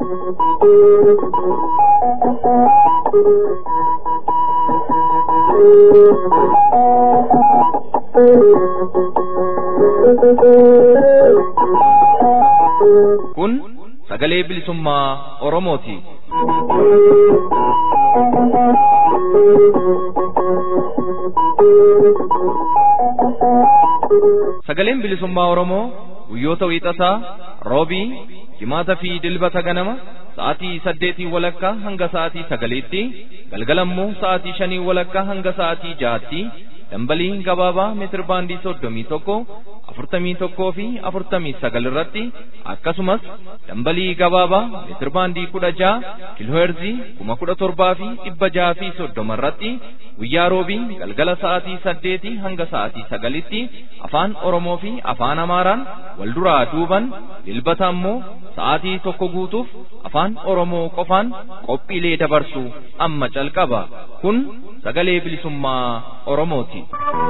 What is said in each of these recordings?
Kun sagalee bilisummaa Oromooti. Sagaleen bilisummaa Oromoo guyyoota wiixataa, roobii, jimaataa fi dilbata ganama sa'aatii saddeetii walakkaa hanga sa'aatii sagaliitti galgalammoo sa'aatii shanii walakkaa hanga sa'aatii jaatti dambalii gabaabaa meetir baandii soddomii tokko afurtamii tokkoo fi afurtamii sagal irratti akkasumas dambalii gabaabaa meetir baandii kudha ja'a kiilooherzii kuma kudha torbaa fi dhibba ja'a fi soddoma irratti guyyaa roobii galgala sa'aatii saddeetii hanga sa'aatii sagalitti afaan oromoo fi afaan amaaraan wal duraa duuban dilbata ammoo sa'aatii tokko guutuuf afaan oromoo qofaan qophiilee dabarsu amma calqaba kun sagalee bilisummaa oromooti.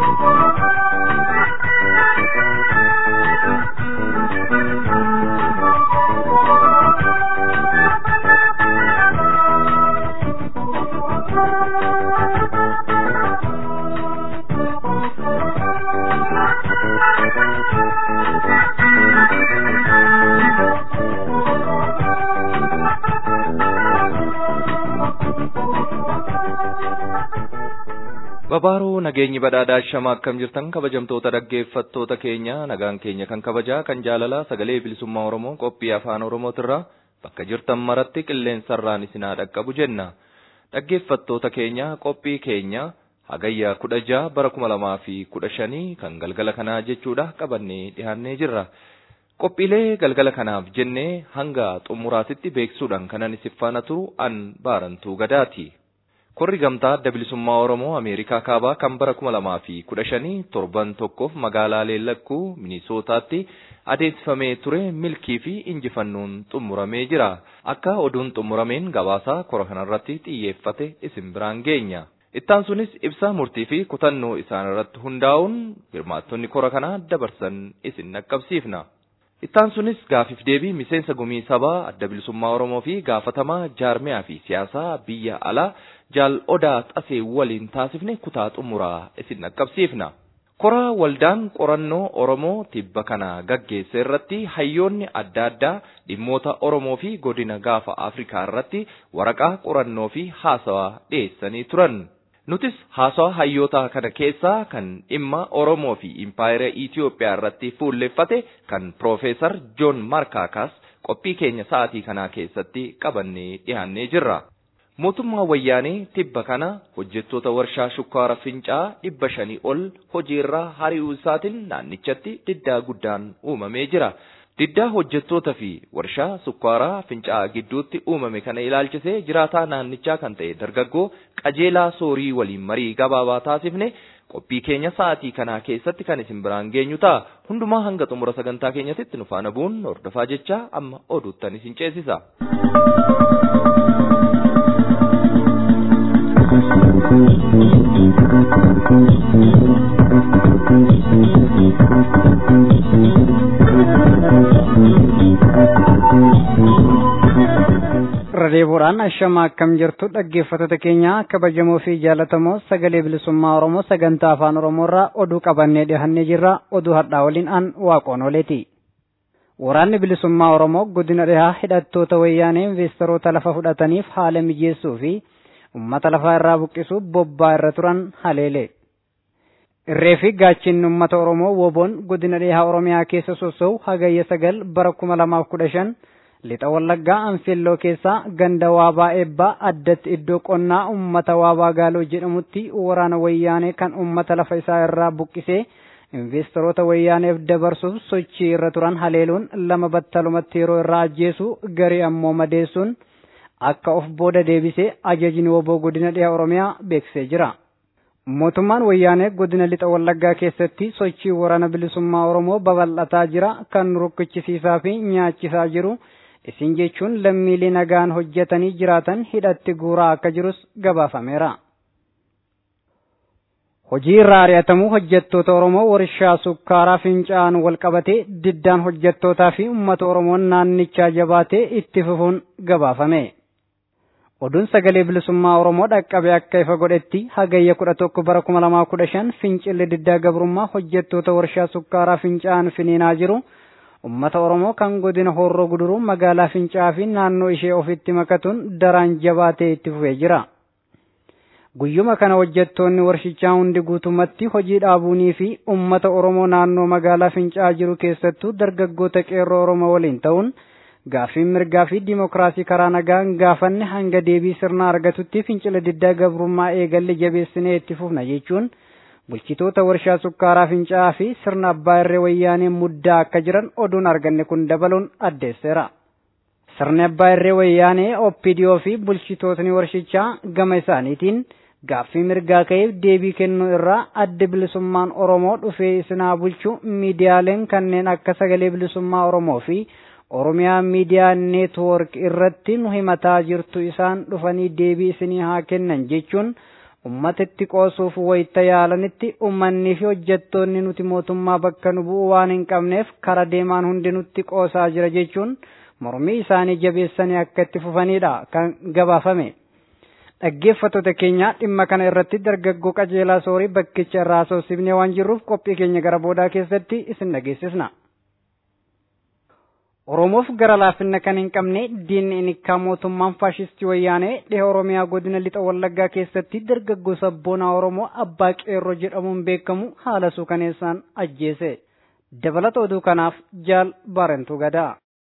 Babaaroo nageenyi badhaadhaa shama akkam jirtan kabajamtoota dhaggeeffattoota keenya nagaan keenya kan kabajaa kan jaalalaa sagalee bilisummaa Oromoo qophii afaan Oromootirraa bakka jirtan maratti qilleensarraan isinaa dhaqqabu jenna. Dhaggeeffattoota keenya qophii keenya hagayyaa kudha jaha bara kuma lamaa fi kudha shanii kan galgala kanaa jechuudha qabannee dhiyaannee jirra. Qophiilee galgala kanaaf jennee hanga xumuraatitti beeksuudhaan kanan isiniif faana turu an baarantuu gadaati. Korri gamtaa adda bilisummaa Oromoo Ameerikaa kaabaa kan bara kuma lamaa fi kudha shanii torban tokkoof magaalaa Leellakkuu Minisootaatti adeemsifamee ture milkii fi injifannoon xumuramee jira. Akka oduun xumurameen gabaasaa kora kanarratti xiyyeeffate isin biraan geenya. Ittaan sunis ibsa murtii fi kutannoo isaan irratti hundaa'uun hirmaattonni kora kanaa dabarsan isin dhaqqabsiifna. Ittaan sunis gaafiif deebii miseensa gumii sabaa adda bilisummaa Oromoo fi gaafatamaa jaarmiyaa fi siyaasaa biyya alaa jaal odaa xasee waliin taasifne kutaa xumuraa isin dhaqqabsiifna. Koraa waldaan qorannoo Oromoo tibba kana gaggeesse irratti hayyoonni adda addaa dhimmoota Oromoo fi godina gaafa Afrikaa irratti waraqaa qorannoo fi haasawaa dhiyeessanii turan. Nutis haasawaa hayyoota kana keessaa kan dhimma Oromoo fi Impaayera Itiyoophiyaa irratti fuulleffate kan Piroofeesar Joon Markaakas qophii keenya sa'aatii kanaa keessatti qabannee dhiyaannee jirra. Mootummaa wayyaanee tibba kana hojjettoota warshaa shukkaara fincaa dhibba shanii ol hojiirraa hari'uu isaatiin naannichatti diddaa guddaan uumamee jira. Diddaa hojjettoota fi warshaa sukkaaraa fincaa gidduutti uumame kana ilaalchisee jiraataa naannichaa kan ta'e dargaggoo qajeelaa soorii waliin marii gabaabaa taasifne qophii keenya sa'aatii kanaa keessatti kan isin biraan geenyu ta'a. Hundumaa hanga xumura sagantaa keenyatti nu faana bu'uun hordofaa jecha amma oduuttan isin ceesisa. Radeeboodhaan ashama akkam jirtu dhaggeeffattoota keenya kabajamoo fi jaallatamoo sagalee bilisummaa Oromoo sagantaa afaan Oromoo irraa oduu qabannee dhihannee jirra oduu har'aa waliin an waaqoon oleeti. Waraanni bilisummaa Oromoo godina dhihaa hidhattoota wayyaanee investoroota lafa fudhataniif haala mijeessuu fi uummata lafaa irraa buqqisuuf bobbaa irra turan haleele. Irree fi gaachinni uummata Oromoo woboon godina dhihaa Oromiyaa keessa sossoo'u hagayya sagal bara kuma lamaaf kudha shan lixa wallaggaa anfilloo keessaa ganda waabaa eebbaa addatti iddoo qonnaa uummata waabaa gaaloo jedhamutti waraana wayyaanee kan uummata lafa isaa irraa buqqisee investoroota wayyaaneef dabarsuuf sochii irra turan haleeluun lama battalumatti yeroo irraa ajjeesu garii ammoo madeessuun akka of booda deebisee ajajni woboo godina dhiha oromiyaa beeksisee jira. Mootummaan wayyaanee godina lixa wallaggaa keessatti sochii waraana bilisummaa oromoo babal'ataa jira kan rukkachisiisaa fi nyaachisaa jiru. isin jechuun lammiilee nagaan hojjetanii jiraatan hidhatti guuraa akka jirus gabaafameera. hojii irraa ari'atamuu hojjettoota Oromoo warshaa sukkaaraa fincaa'an wal qabatee diddaan hojjettootaa fi uummata Oromoon naannichaa jabaatee itti fufuun gabaafame. Oduun sagalee bilisummaa Oromoo dhaqqabe akka ifa godhetti hagayya kudha tokko bara kuma lamaa kudha shan fincilli diddaa gabrummaa hojjettoota warshaa sukkaaraa fincaa'an finiinaa jiru. Uummata Oromoo kan godina Horroo Guduruu magaalaa Fincaa'aa fi naannoo ishee ofitti makatuun daraan jabaatee itti fufee jira. Guyyuma kana hojjettoonni warshichaa hundi guutumatti hojii dhaabuunii fi uummata Oromoo naannoo magaalaa Fincaa'aa jiru keessattuu dargaggoota qeerroo Oromoo waliin ta'uun gaaffiin mirgaa fi dimokiraasii karaa nagaan gaafanne hanga deebii sirna argatutti fincila diddaa gabrummaa eegalle jabeessinee itti fufna jechuun bulchitoota warshaa sukkaaraa fincaa'aa fi sirna abbaa irree wayyaanee muddaa akka jiran oduun arganne kun dabaluun addeesseera. Sirni abbaa irree wayyaanee OPDO fi bulchitootni warshichaa gama isaaniitiin gaaffii mirgaa ka'eef deebii kennuu irraa adda bilisummaan Oromoo dhufee isinaa bulchu miidiyaaleen kanneen akka sagalee bilisummaa Oromoo fi Oromiyaa miidiyaa neetwoork irratti nu himataa jirtu isaan dhufanii deebii isinii haa kennan jechuun ummatatti qoosuuf wayita yaalanitti ummannii fi hojjettoonni nuti mootummaa bakka nu bu'u waan hin qabneef kara deemaan hundi nutti qoosaa jira jechuun mormii isaanii jabeessanii akka itti fufanidha kan gabaafame. Dhaggeeffattoota keenya dhimma kana irratti dargaggoo qajeelaa soorii bakkicha irraa soosifnee waan jirruuf qophii keenya gara boodaa keessatti isin dhageessisna. Oromoof gara laafina kan hin qabne diinni inikkaa mootummaan faashistii wayyaanee dhiha Oromiyaa godina lixa Wallaggaa keessatti dargaggoo sabboonaa Oromoo abbaa qeerroo jedhamuun beekamu haala suukaneessaan ajjeese. Dabalata oduu kanaaf jaal baarentuu gadaa.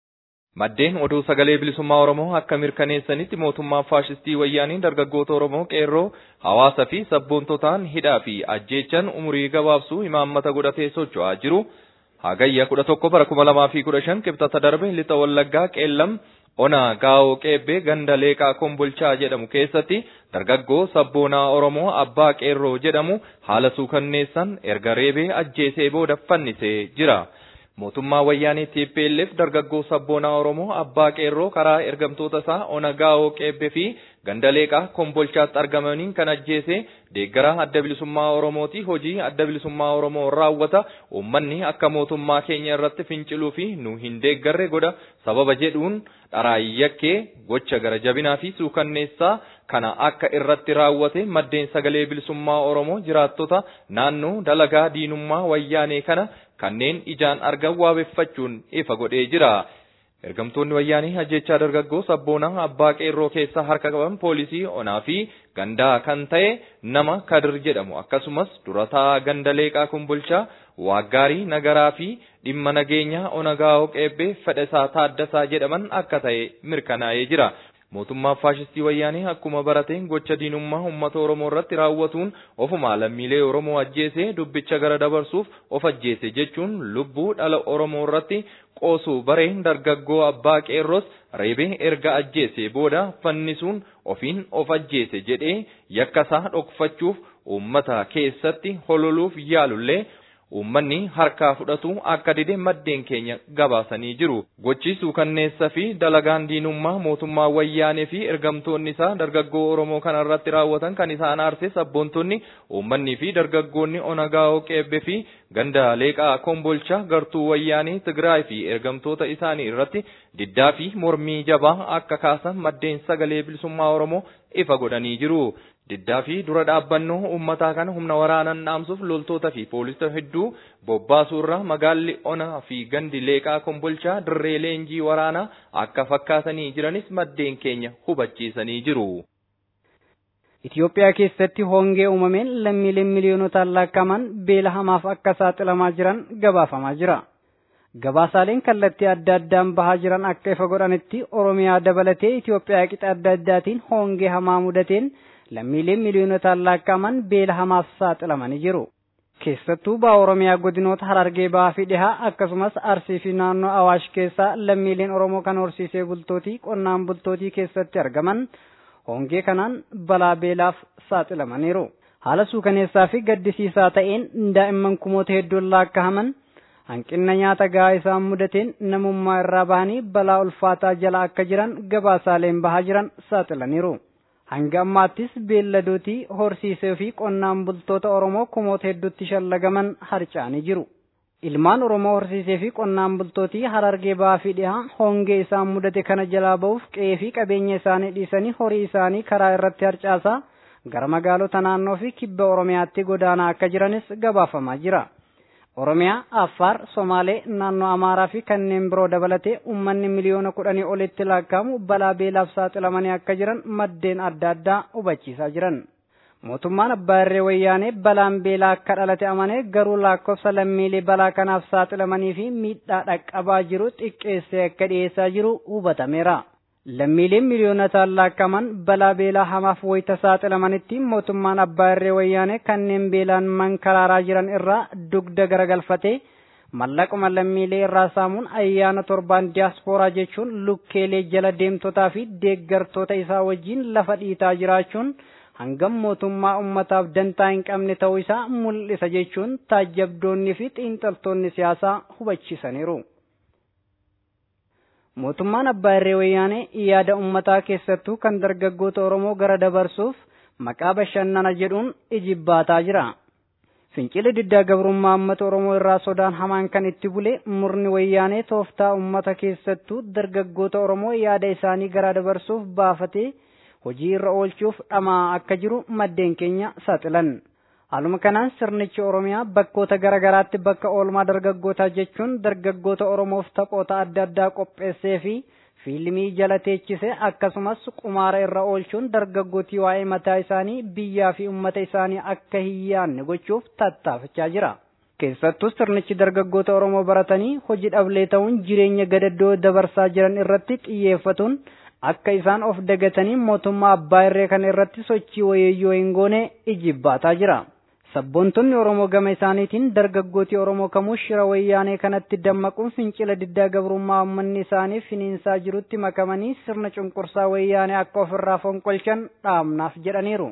Maddeen oduu sagalee bilisummaa Oromoo akka mirkaneessanitti mootummaan faashistii wayyaaniin dargaggoota Oromoo qeerroo hawaasa fi sabboontotaan hidhaa fi ajjeechan umurii gabaabsuu imaammata godhatee socho'aa jiru. Hagayya kudha tokko bara kuma lamaa fi kudha shan qibxata darbe lixa wallaggaa qeellam ona gaa'oo qeebbee ganda leeqaa kombolchaa jedhamu keessatti dargaggoo sabboonaa Oromoo abbaa qeerroo jedhamu haala suukanneessan erga reebee ajjeesee booda fannisee jira. Mootummaa wayyaanii TPLF dargaggoo sabboonaa Oromoo abbaa qeerroo karaa ergamtoota isaa ona gaa'oo qeebbee fi ganda leeqaa kombolchaatti argamaniin kan ajjeese deeggaraa adda bilisummaa Oromooti hojii adda bilisummaa Oromoo raawwata uummanni akka mootummaa keenya irratti finciluu fi nu hin deeggarre godha sababa jedhuun dharaayyakee gocha gara jabinaa fi suukanneessaa kana akka irratti raawwate maddeen sagalee bilisummaa Oromoo jiraattota naannoo dalagaa diinummaa wayyaanee kana kanneen ijaan argan waabeffachuun ifa godhee jira. Ergamtoonni wayyaanii ajjechaa dargaggoo sabboonaa abbaa qeerroo keessaa harka qaban poolisii onaa fi gandaa kan ta'e nama kadir jedhamu akkasumas durataa ganda leeqaa kumbulchaa waaggaarii nagaraa fi dhimma nageenyaa onagaa'oo qeebbee fedhasaa taaddasaa jedhaman akka ta'e mirkanaa'ee jira. Mootummaan faashistii wayyaanii akkuma barateen gocha diinummaa uummata Oromoo irratti raawwatuun ofuma lammiilee Oromoo ajjeesee dubbicha gara dabarsuuf of ajjeese jechuun lubbuu dhala Oromoo irratti qoosuu bareen dargaggoo abbaa qeerroos reebee erga ajjeese booda fannisuun ofiin of ajjeese jedhee yakkasaa dhokfachuuf uummata keessatti hololuuf yaalullee Uummanni harkaa fudhatu akka dide maddeen keenya gabaasanii jiru. Gochi suukanneessa fi dalagaan diinummaa mootummaa wayyaanee fi ergamtoonni isaa dargaggoo Oromoo kana irratti raawwatan kan isaan aarse sabboontonni uummanni fi dargaggoonni onagaa'oo qeebbe fi ganda leeqaa kombolchaa gartuu wayyaanii Tigraay fi ergamtoota isaanii irratti diddaa fi mormii jabaa akka kaasan maddeen sagalee bilisummaa Oromoo ifa godhanii jiru. Diddaa fi dura dhaabbannoo uummataa kana humna waraanaan dhaamsuuf loltoota fi poolisoota hedduu bobbaasuu irraa magaalli onaa fi gandi leeqaa kombolchaa dirree leenjii waraanaa akka fakkaatanii jiranis maddeen keenya hubachiisanii jiru. Itoophiyaa keessatti hongee uumameen lammiileen miliyoonotaan lakkaa'aman beela hamaaf akka saaxilamaa jiran gabaafamaa jira. Gabaasaaleen kallattii adda addaan bahaa jiran akka ifa godhanitti Oromiyaa dabalatee Itoophiyaa qixa adda addaatiin hongee hamaa mudateen lammiileen miliyoonotaan lakkaa'aman beela hamaaf saaxilamanii jiru. Keessattuu ba'a Oromiyaa godinoota Harargee bahaa fi dhihaa akkasumas Arsii fi naannoo Awaash keessaa lammiileen Oromoo kan horsiisee bultootii qonnaan bultootii keessatti argaman hongee kanaan balaa beelaaf saaxilamaniiru. Haala suukaneessaa fi gaddisiisaa ta'een daa'imman kumoota hedduun lakkaa'aman hanqina nyaata gahaa isaan mudateen namummaa irraa bahanii balaa ulfaataa jala akka jiran gabaasaaleen bahaa jiran saaxilaniiru. Hanga ammaattis beelladootii horsiisee fi qonnaan bultoota Oromoo kumoota hedduutti shallagaman harca'anii jiru. Ilmaan Oromoo horsiisee fi qonnaan bultootii harargee ba'aa fi dhihaa hongee isaan mudate kana jalaa ba'uuf qe'ee fi qabeenya isaanii dhiisanii horii isaanii karaa irratti harcaasaa gara magaalota naannoo fi kibba Oromiyaatti godaanaa akka jiranis gabaafamaa jira. Oromiyaa, Affaar, Somaalee, naannoo Amaaraa fi kanneen biroo dabalatee uummanni miliyoona kudhanii olitti lakkaa'amu balaa beelaaf saaxilamanii akka jiran maddeen adda addaa hubachiisaa jiran. Mootummaan Abbaa Irree Wayyaanee balaan beelaa akka dhalate amanee garuu lakkoofsa lammiilee balaa kanaaf saaxilamanii fi miidhaa dhaqqabaa jiru xiqqeessee akka dhiyeessaa jiru hubatameera. Lammiileen miliyoonotaan lakkaa'aman balaa beelaa hamaaf wayita saaxilamanitti mootummaan Abbaa Irree Wayyaanee kanneen beelaan mankaraaraa jiran irraa dugda garagalfatee mallaquma lammiilee irraa saamuun ayyaana torbaan diyaaspooraa jechuun lukkeelee jala deemtotaa fi deeggartoota isaa wajjin lafa dhiitaa jiraachuun hangam mootummaa ummataaf dantaa hin qabne ta'uu isaa mul'isa jechuun taajjabdoonni fi xiinxaltoonni siyaasaa hubachiisaniiru. Mootummaan Abbaa Irree Wayyaanee yaada ummataa keessattuu kan dargaggoota Oromoo gara dabarsuuf maqaa bashannana jedhuun ijibbaataa jira. Fincilli diddaa gabrummaa uummata Oromoo irraa sodaan hamaan kan itti bule murni wayyaanee tooftaa uummata keessattuu dargaggoota Oromoo yaada isaanii gara dabarsuuf baafatee hojii irra oolchuuf dhamaa akka jiru maddeen keenya saaxilan. Haaluma kanaan sirnichi Oromiyaa bakkoota garaa garaatti bakka oolmaa dargaggootaa jechuun dargaggoota Oromoof taphoota adda addaa qopheessee fi fiilmii jala teechise akkasumas qumaara irra oolchuun dargaggootii waa'ee mataa isaanii biyyaa fi uummata isaanii akka hin yaanne gochuuf tattaafachaa jira. Keessattuu sirnichi dargaggoota Oromoo baratanii hojii dhablee ta'uun jireenya gadaddoo dabarsaa jiran irratti xiyyeeffatuun akka isaan of dagatanii mootummaa abbaa irree kana irratti sochii wayeeyyoo hin goone ijibbaataa jira. Sabboontonni Oromoo gama isaaniitiin dargaggootii Oromoo kamuu shira wayyaanee kanatti dammaquun fincila diddaa gabrummaa uummanni isaanii finiinsaa jirutti makamanii sirna cunqursaa wayyaanee akka ofirraa fonqolchan dhaamnaaf jedhaniiru.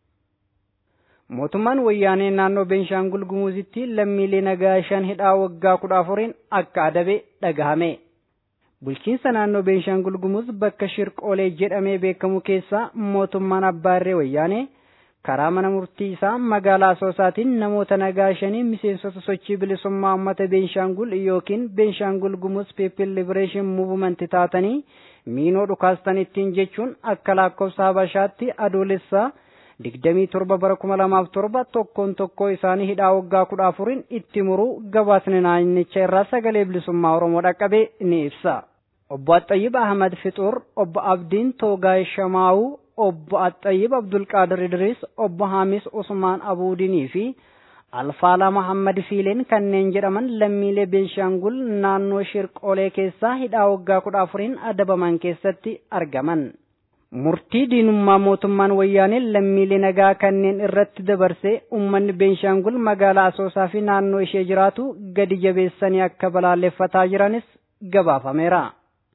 Mootummaan wayyaanee naannoo Beenshaangul Gumuuzitti lammiilee nagaa shan hidhaa waggaa kudha afuriin akka adabe dhagahame. Bulchiinsa naannoo Beenshaangul Gumuz bakka Shirqoolee jedhamee beekamu keessaa mootummaan Abbaa Irree Wayyaanee karaa mana murtii isaa magaalaa Asoosaatiin namoota nagaa shanii miseensota sochii bilisummaa uummata Beenshaangul yookiin Beenshaangul Gumuz People Liberation Movement taatanii miinoo dhukaastan ittiin jechuun akka lakkoofsa Habashaatti adoolessaa digdamii torba bara kuma lamaaf torba tokkoon tokkoo isaanii hidhaa waggaa kudha afuriin itti muruu gabaasni naannicha irraa sagalee bilisummaa Oromoo dhaqqabe ni ibsa. Obbo Axayyib Ahmad Fixuur, Obbo Abdiin Toogaay Shamaa'uu, Obbo Axayyib Abdulqaadir Idris, Obbo Hamis Usmaan Abuudinii fi Alfaalaa Muhammad Fiileen kanneen jedhaman lammiilee Beenshaangul naannoo Shirqoolee keessaa hidhaa waggaa kudha afuriin adabaman keessatti argaman. Murtii diinummaa mootummaan wayyaanee lammiilee nagaa kanneen irratti dabarsee uummanni Beenshaangul magaalaa Asoosaa fi naannoo ishee jiraatu gadi jabeessanii akka balaaleffataa jiranis gabaafameera.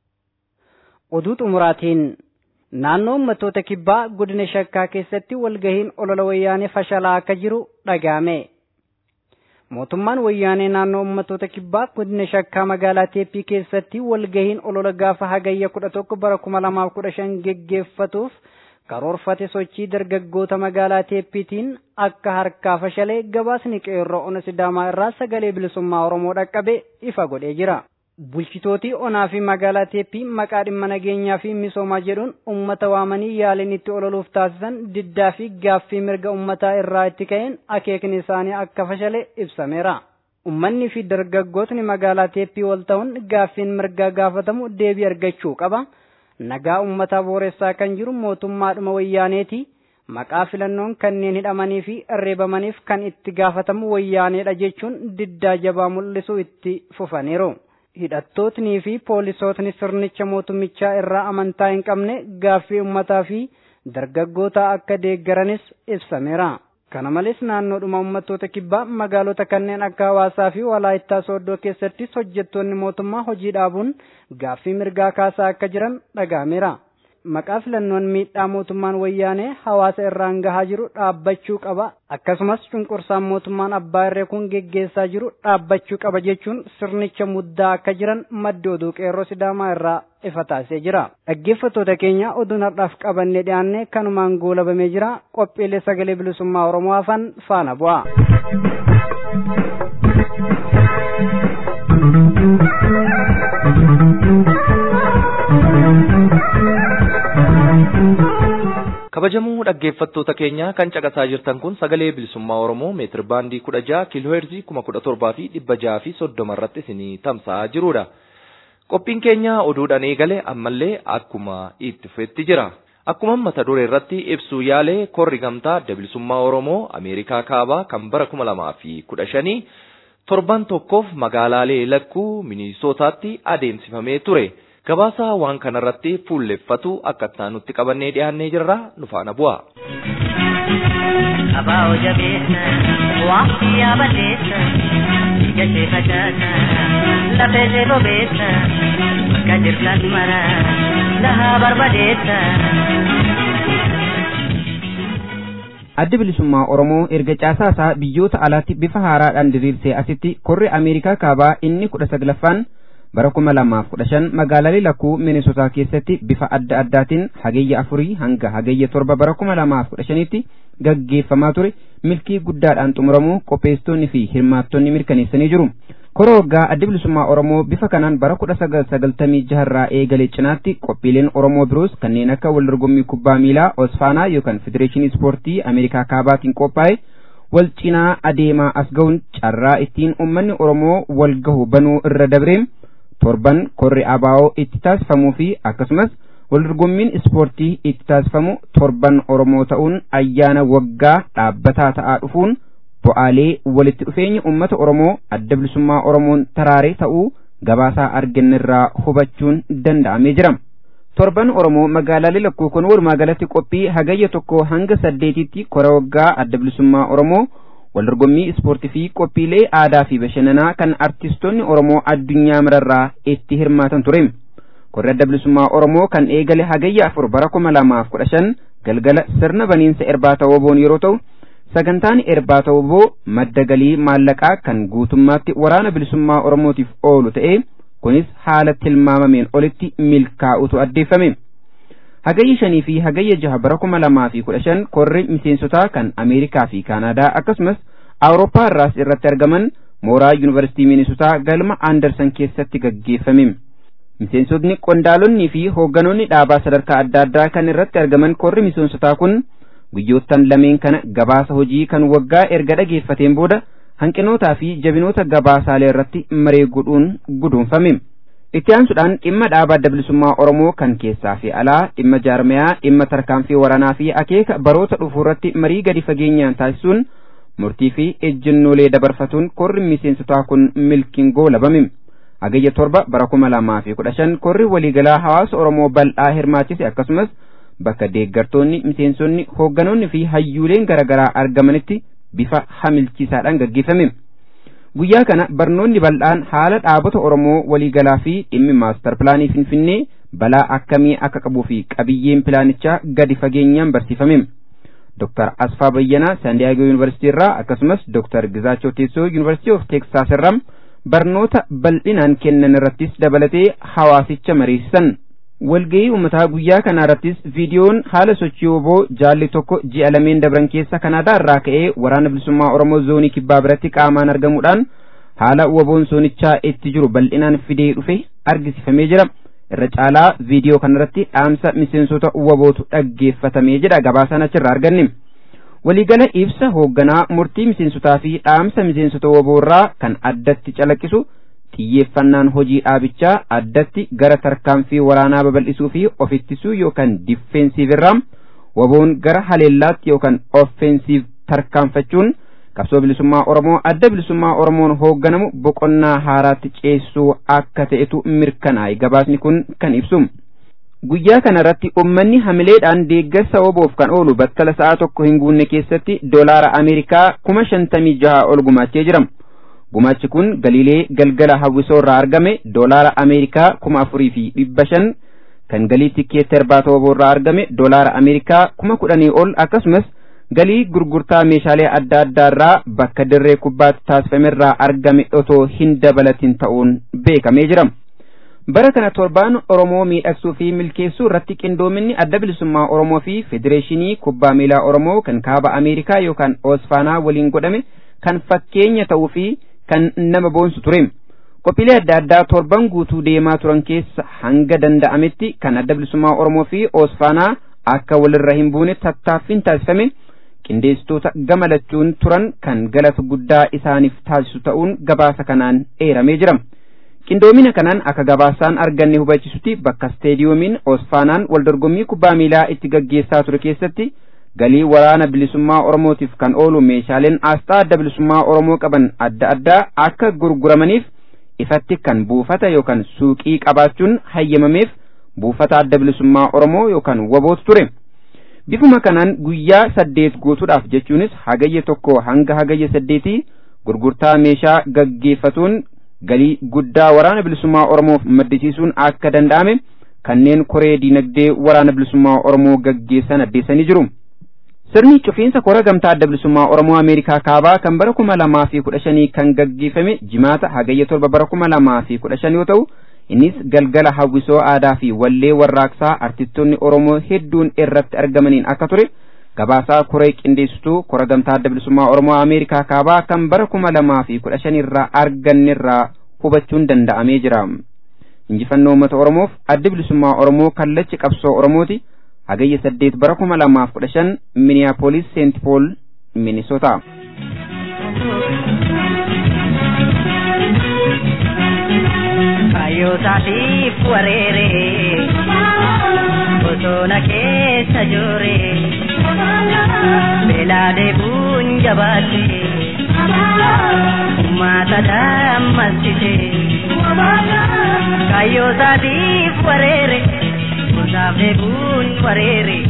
Oduu xumuraatiin naannoo uummattoota kibbaa godina shakkaa keessatti walgahiin olola wayyaanee fashalaa akka jiru dhaga'ame. Mootummaan wayyaanee naannoo uummattoota kibbaa godina shakkaa magaalaa Teeppii keessatti walgahiin olola gaafa hagayya kudha tokko bara kuma lamaaf kudha shan geggeeffatuuf karoorfate sochii dargaggoota magaalaa Teeppiitiin akka harkaa fashalee gabaasni qeerroo ona sidaamaa irraa sagalee bilisummaa Oromoo dhaqqabe ifa godhee jira. Bulchitootii onaa fi magaalaa Teeppii maqaa dhimma nageenyaa fi misoomaa jedhuun uummata waamanii yaaliin itti ololuuf taasisan diddaa fi gaaffii mirga uummataa irraa itti ka'een akeekni isaanii akka fashale ibsameera. Uummanni fi dargaggootni magaalaa Teeppii wal ta'uun gaaffiin mirgaa gaafatamu deebii argachuu qaba. Nagaa uummataa booressaa kan jiru mootummaadhuma wayyaaneeti. Maqaa filannoon kanneen hidhamanii fi reebamaniif kan itti gaafatamu wayyaaneedha jechuun diddaa jabaa mul'isuu itti fufaniiru. hidhattootnii fi poolisootni sirnicha mootummichaa irraa amantaa hin qabne gaaffii uummataa fi dargaggoota akka deeggaranis ibsameera. Kana malees naannoodhuma uummattoota kibbaa magaalota kanneen akka hawaasaa fi walaayittaa sooddoo keessattis hojjettoonni mootummaa hojii dhaabuun gaaffii mirgaa kaasaa akka jiran dhaga'ameera. maqaa filannoon miidhaa mootummaan wayyaanee hawaasa irraan gahaa jiru dhaabbachuu qaba akkasumas cunqursaan mootummaan abbaa irree kun geggeessaa jiru dhaabbachuu qaba jechuun sirnicha muddaa akka jiran maddi oduu qeerroo sidaamaa irraa ifa taasisee jira dhaggeeffattoota keenya oduun har'aaf qabannee dhiyaanne kanumaan goolabamee jira qophiilee sagalee bilisummaa oromoo hafan faana bu'a. kabajamoo dhaggeeffattoota keenya kan caqasaa jirtan kun sagalee bilisummaa oromoo meetir baandii kudha jaha kiilooheerzii kuma kudha torbaa fi dhibba jaha fi soddoma irratti isinii tamsa'aa jirudha. Qophiin keenya oduudhaan eegale ammallee akkuma itti fufetti jira. Akkuma mata duree irratti ibsuu yaalee korri gamtaa adda bilisummaa oromoo Ameerikaa kaabaa kan bara kuma lamaa fi kudha shanii torban tokkoof magaalaalee lakkuu minisootaatti adeemsifamee ture. gabaasa waan kanarratti fuulleffatu akka nutti qabannee dhiyaannee jirra nu faana bu'a. Abaa jabeessa waqtii yaabaleessa gashee facaasa lafee ishee bobeessa bakka jirtan mara lahaa barbadeessa. Adda bilisummaa Oromoo erga caasaa isaa biyyoota alaatti bifa haaraadhaan diriirsee asitti korri Ameerikaa kaabaa inni kudha saglaffaan bara kuma lamaaf kudha shan magaalaalee lakkuu minisotaa keessatti bifa adda addaatiin hagayya afurii hanga hagayya torba bara kuma lamaaf kudha shanitti gaggeeffamaa ture milkii guddaadhaan xumuramuu qopheessitoonni fi hirmaattonni mirkaneessanii jiru. Kora waggaa adda bilisummaa Oromoo bifa kanaan bara kudha sagal sagaltamii jaharraa eegalee cinaatti qophiileen Oromoo biroos kanneen akka wal dorgommii kubbaa miilaa Osfaanaa yookaan Federeeshinii Ispoortii Ameerikaa Kaabaatiin qophaa'e wal cinaa adeemaa as ga'uun carraa ittiin uummanni Oromoo wal gahu banuu irra dabreem torban korri abaa'oo itti taasifamuu fi akkasumas waldorgommiin ispoortii itti taasifamu torban oromoo ta'uun ayyaana waggaa dhaabbataa ta'aa dhufuun bu'aalee walitti dhufeenya uummata oromoo adda bilisummaa oromoon taraaree ta'uu gabaasaa argannirraa hubachuun danda'amee jira. torban oromoo magaalaalee lakkuu kun walumaa galatti qophii hagayya tokko hanga saddeetitti kora waggaa adda bilisummaa oromoo waldorgommii ispoortii fi qophiilee aadaa fi bashannanaa kan artistoonni oromoo addunyaa mararraa itti hirmaatan ture korri adda bilisummaa oromoo kan eegale hagayya afur bara kuma lamaaf kudha shan galgala sirna baniinsa irbaata woboon yeroo ta'u sagantaan irbaata woboo madda galii maallaqaa kan guutummaatti waraana bilisummaa oromootiif oolu ta'ee kunis haala tilmaamameen olitti milkaa'utu addeeffame. hagayya shanii fi hagayya jaha bara kuma lamaa fi kudha shan korri miseensotaa kan ameerikaa fi kaanaadaa akkasumas awurooppaa irraas irratti argaman mooraa yuunivarsiitii minisotaa galma aandarsan keessatti gaggeeffame miseensotni qondaalonnii fi hoogganoonni dhaabaa sadarkaa adda addaa kan irratti argaman korri miseensotaa kun guyyoottan lameen kana gabaasa hojii kan waggaa erga dhageeffateen booda hanqinootaa fi jabinoota gabaasaalee irratti maree godhuun guduunfame. itti aansuudhaan dhimma dhaaba adda bilisummaa oromoo kan keessaa fi alaa dhimma jaarmayaa dhimma tarkaanfii waraanaa fi akeeka baroota dhufuu irratti marii gadi fageenyaan taasisuun murtii fi ejjennoolee dabarfatuun korri miseensotaa kun milkiin goolabame hagayya torba bara kuma lamaa fi kudha shan korri waliigalaa hawaasa oromoo bal'aa hirmaachise akkasumas bakka deeggartoonni miseensonni hoogganoonni fi hayyuuleen garaagaraa argamanitti bifa hamilchiisaadhaan gaggeeffame. guyyaa kana barnoonni bal'aan haala dhaabota oromoo waliigalaa fi dhimmi maastar pilaanii finfinnee balaa akkamii akka qabuu fi qabiyyeen pilaanichaa gadi fageenyaan barsiifame Dr. Asfaa Bayyanaa Saandiyaagoo Yuunivarsiitii irraa akkasumas Dr. Gizaachoo Teessoo Yuunivarsiitii of Teeksaas irraa barnoota bal'inaan kennan irrattis dabalatee hawaasicha mariisisan. walga'ii uummataa guyyaa kana irrattis viidiyoon haala sochii woboo jaalli tokko ji'a lameen dabran keessa kanaadaa irraa ka'ee waraana bilisummaa oromoo zoonii kibbaa biratti qaamaan argamuudhaan haala woboon zoonichaa itti jiru bal'inaan fidee dhufe argisiifamee jira irra caalaa viidiyoo kanarratti dhaamsa miseensota wobootu dhaggeeffatamee jedha gabaasaan achirraa arganne waliigala ibsa hoogganaa murtii miseensotaa fi dhaamsa miseensota woboorraa kan addatti calaqqisu xiyyeeffannaan hojii dhaabichaa addatti gara tarkaanfii waraanaa babal'isuu fi of ittisuu yookaan diffeensiif irraa woboon gara haleellaatti yookaan offensiif tarkaanfachuun qabsoo bilisummaa oromoo adda bilisummaa oromoon hoogganamu boqonnaa haaraatti ceessuu akka ta'etu mirkanaa'e gabaasni kun kan ibsu. Guyyaa kana irratti uummanni hamileedhaan deeggarsa woboof kan oolu battala sa'a tokko hin guunne keessatti doolaara Ameerikaa kuma shantamii jaha ol gumaachee jira. Gumaachi kun galiilee galgala hawwisoo irraa argame doolaara Ameerikaa kuma afurii fi dhibba shan kan galii tikkeetta irbaata waboorraa argame doolaara Ameerikaa kuma kudhanii ol akkasumas galii gurgurtaa meeshaalee adda addaarraa bakka dirree kubbaatti taasifamerraa argame otoo hin dabalatin ta'uun beekamee jira. Bara kana torbaan Oromoo miidhagsuu fi milkeessuu irratti qindoominni adda bilisummaa Oromoo fi Federeeshinii Kubbaa Miilaa Oromoo kan kaaba Ameerikaa yookaan Oosfaanaa waliin godhame kan fakkeenya ta'uu fi kan nama boonsu ture. Qophiilee adda addaa torban guutuu deemaa turan keessa hanga danda'ametti kan adda bilisummaa Oromoo fi Oosfaanaa akka walirra hin buune tattaaffiin taasifame qindeessitoota gamalachuun turan kan galata guddaa isaaniif taasisu ta'uun gabaasa kanaan eeramee jira. Qindoomina kanaan akka gabaasaan arganne hubachisutti bakka steediyoomiin Oosfaanaan waldorgommii kubbaa miilaa itti gaggeessaa ture keessatti galii waraana bilisummaa Oromootiif kan oolu meeshaaleen aasxaa adda bilisummaa Oromoo qaban adda addaa akka gurguramaniif ifatti kan buufata yookaan suuqii qabaachuun hayyamameef buufata adda bilisummaa Oromoo yookaan wabootu ture. Bifuma kanaan guyyaa saddeet guutuudhaaf jechuunis hagayya tokko hanga hagayya saddeetii gurgurtaa meeshaa gaggeeffatuun galii guddaa waraana bilisummaa Oromoof maddisiisuun akka danda'ame kanneen koree diinagdee waraana bilisummaa Oromoo gaggeessan addeessanii jiru. Sirni cufiinsa kora gamtaa adda bilisummaa Oromoo Ameerikaa kaabaa kan bara kuma lamaa fi kudha shanii kan gaggeeffame jimaata hagayya torba bara kuma lamaa fi kudha shan yoo ta'u innis galgala hawwisoo aadaa fi wallee warraaqsaa artistoonni Oromoo hedduun irratti argamaniin akka ture gabaasaa koree qindeessituu kora gamtaa adda bilisummaa Oromoo Ameerikaa kaabaa kan bara kuma lamaa fi kudha shanirraa argannerraa hubachuun danda'amee jira. Injifannoo uummata Oromoof adda bilisummaa Oromoo kallachi qabsoo Oromooti. hagayya saddeet bara kuma lamaaf kudha shan miniyaapolis seent pool minisoota. Kayyootaatiif wareeree bosona keessa jooree beelaa deebuun jabaatte uummata dammastite kayyootaatiif wareeree. Beelaaf deebuun wareere.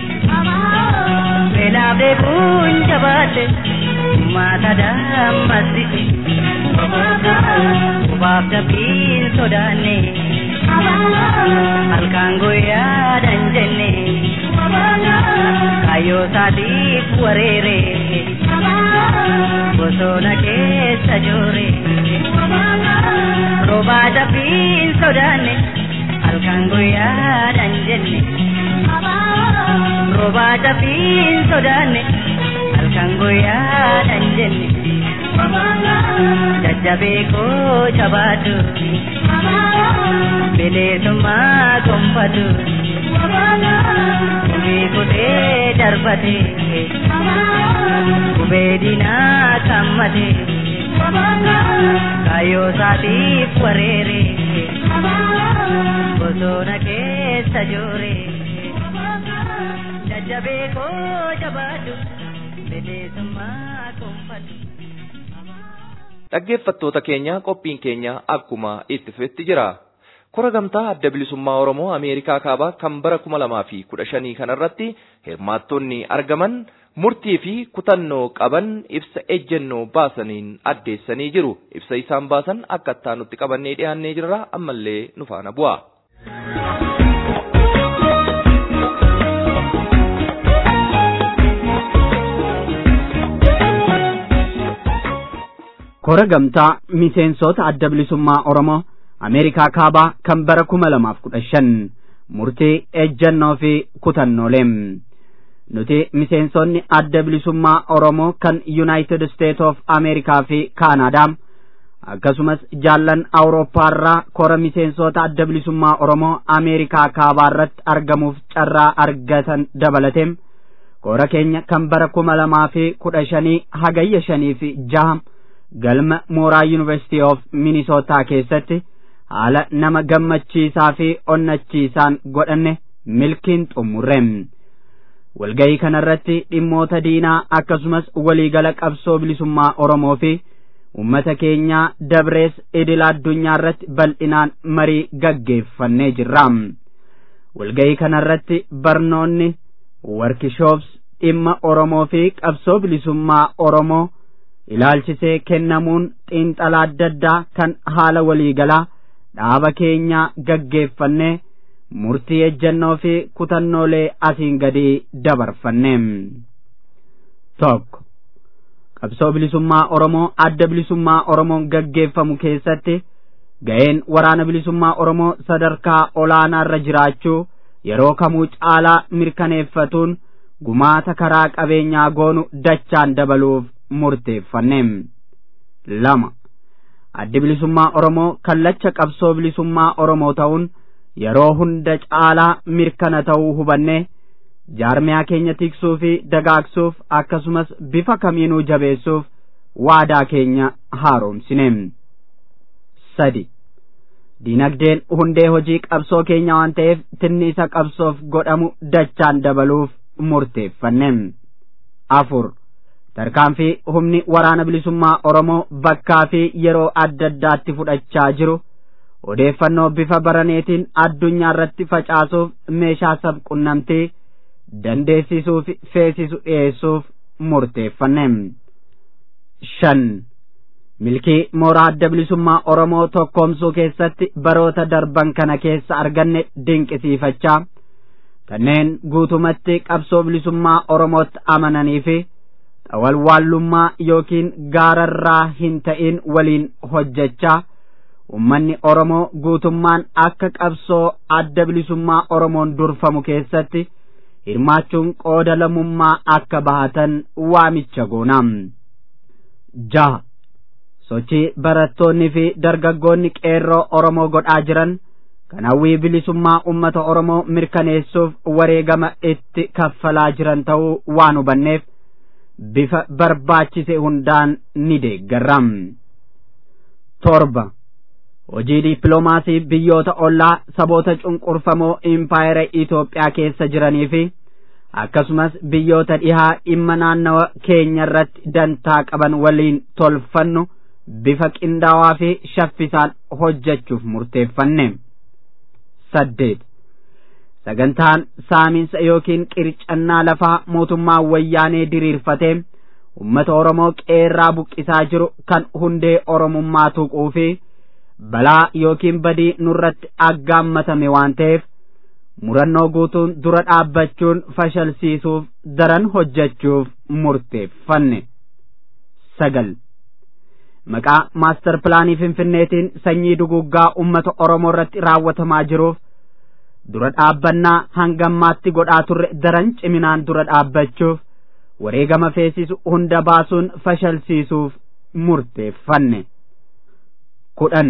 Beelaaf deebuun jabaate. Uummata dammastite. Qubaaf dabbiin sodaanne. Halkaan guyyaadhaan jenne. Kaayyoo isaatiif wareere. Bosona keessa joore. Roobaa dabbiin sodaanne. halkan guyyaadhaan jenne roobaa dabbiin sodaanne halkan guyyaadhaan jenne jajjabee koo jabaatu bileessummaa gonfatu gumii kutee darbate gubee diinaa kammate kaayyoo isaatiif wareere. bosona keessa joore jajjabee koo jabaatu bileessummaa gonfatu. Dhaggeeffattoota keenya qophiin keenya akkuma itti fufetti jira. Kora gamtaa adda bilisummaa Oromoo Ameerikaa kaabaa kan bara kuma lamaa fi kudha shanii kanarratti hirmaattonni argaman murtii fi kutannoo qaban ibsa ejjennoo baasaniin addeessanii jiru. Ibsa isaan baasan akka ittaanutti qabannee dhiyaannee jirra ammallee nu faana bu'a. Kora gamtaa miseensota adda bilisummaa Oromoo Ameerikaa kaabaa kan bara kuma lamaaf kudha shan murtii ejjennoo fi kutannoolee. Nuti miseensonni adda bilisummaa Oromoo kan United States of Amerikaa fi Kaanaadaa akkasumas jaallan Awurooppaarraa kora miseensota adda bilisummaa Oromoo Ameerikaa kaabaa irratti argamuuf carraa argatan dabalatee kora keenya kan bara kuma lamaa fi kudha shanii hagayya shanii fi jaha galma mooraa University of Minnesota keessatti haala nama gammachiisaa fi onnachiisaan godhanne milkiin xumurre. Walgayii kanarratti dhimmoota diinaa akkasumas waliigala qabsoo bilisummaa Oromoo fi uummata keenyaa dabrees idila addunyaa irratti bal'inaan marii gaggeeffannee jirra. Walgayii kanarratti barnoonni warkishoops dhimma Oromoo fi qabsoo bilisummaa Oromoo ilaalchisee kennamuun xiinxalaa adda addaa kan haala waliigalaa dhaaba keenyaa gaggeeffannee murtii ejjennoo fi kutannoolee asiin gadii dabarfanne tokko qabsoo bilisummaa oromoo adda bilisummaa oromoon gaggeeffamu keessatti ga'een waraana bilisummaa oromoo sadarkaa olaanaarra jiraachuu yeroo kamuu caalaa mirkaneeffatuun gumaata karaa qabeenyaa goonu dachaan dabaluuf murteeffanne lama addi bilisummaa oromoo kallacha qabsoo bilisummaa oromoo ta'uun yeroo hunda caalaa mirkana ta'uu hubanne jaarmiyaa keenya tiksuu fi dagaagsuuf akkasumas bifa kamiinuu jabeessuuf waadaa keenya haaromsine sadi diinagdeen hundee hojii qabsoo keenya waan ta'eef tinni isa qabsoof godhamu dachaan dabaluuf murteeffanne afur tarkaanfii humni waraana bilisummaa oromoo bakkaa fi yeroo adda addaatti fudhachaa jiru odeeffannoo bifa baraneetiin addunyaa irratti facaasuuf meeshaa sabqunnamtii dandeessisuu fi feesisu dhiyeessuuf murteeffanne shan milkii mooraa adda bilisummaa oromoo tokkoomsuu keessatti baroota darban kana keessa arganne dinqisiifachaa kanneen guutumatti qabsoo bilisummaa oromootti amananii fi xawalwaallummaa yookiin gaararraa hin ta'in waliin hojjechaa ummanni oromoo guutummaan akka qabsoo adda bilisummaa oromoon durfamu keessatti hirmaachuun qooda lammummaa akka bahatan waamicha goona jaha sochii barattoonni fi dargaggoonni qeerroo oromoo godhaa jiran kan hawwii bilisummaa ummata oromoo mirkaneessuuf wareegama itti kaffalaa jiran ta'uu waan hubanneef bifa barbaachise hundaan ni deeggarra torba hojii dippiloomaasii biyyoota ollaa saboota cunqurfamoo impaayera Itoophiyaa keessa jiranii fi akkasumas biyyoota dhihaa dhimma naannawa keenya irratti dantaa qaban waliin tolfannu bifa qindaawaa fi shaffisaan hojjechuuf murteeffanne saddeet sagantaan saamiinsa yookiin qircannaa lafaa mootummaa wayyaanee diriirfatee ummata oromoo qeerraa buqqisaa jiru kan hundee oromummaa tuquu fi balaa yookiin badii nurratti aggaammatame waan ta'eef murannoo guutuun dura dhaabbachuun fashalsiisuuf daran hojjechuuf murteeffanne sagal maqaa maastar pilaanii finfinneetiin sanyii duguggaa ummata oromoo irratti raawwatamaa jiruuf dura dhaabbannaa hangammaatti godhaa turre daran ciminaan dura dhaabbachuuf wareegama feesisu hunda baasuun fashalsiisuuf murteeffanne kudhan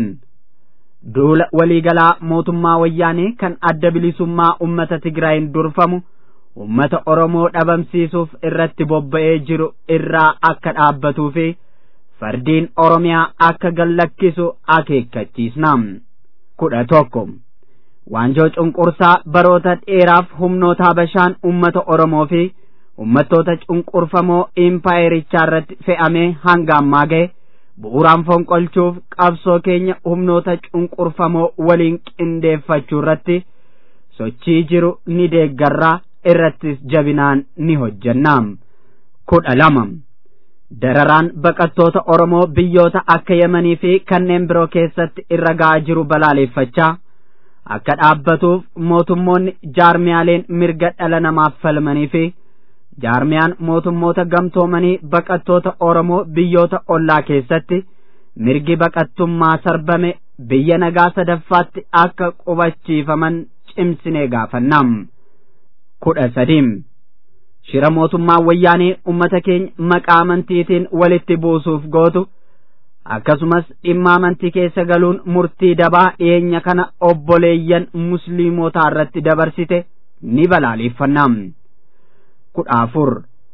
duula waliigalaa mootummaa wayyaanee kan adda bilisummaa ummata tigraayin durfamu ummata oromoo dhabamsiisuuf irratti bobba'ee jiru irraa akka dhaabbatuu fi fardiin oromiyaa akka gallakkisu akeekkachiisna kudha tokko waanjoo cunqursaa baroota dheeraaf humnoota habashaan ummata oromoo fi ummattoota cunqurfamoo impaayerichaa irratti fe'amee hanga ammaa ga'e bu'uuraan fonqolchuuf qabsoo keenya humnoota cunqurfamoo waliin qindeeffachuu irratti sochii jiru ni deeggarraa irrattis jabinaan ni hojjenna kudha lama dararaan baqattoota oromoo biyyoota akka yemanii fi kanneen biroo keessatti irra ga'aa jiru balaaleeffachaa akka dhaabbatuuf mootummoonni jaarmiyaaleen mirga dhala namaaf falmanii fi jaarmiyaan mootummoota gamtoomanii baqattoota oromoo biyyoota ollaa keessatti mirgi baqattummaa sarbame biyya nagaa sadaffaatti akka qubachiifaman cimsinee gaafannam kudha sadiim shira mootummaa wayyaanee ummata keenya maqaa amantiitiin walitti buusuuf gootu akkasumas dhimma amantii keessa galuun murtii dabaa dhiyeenya kana obboleeyyan musliimotaa irratti dabarsite ni balaaleeffannam kudha afur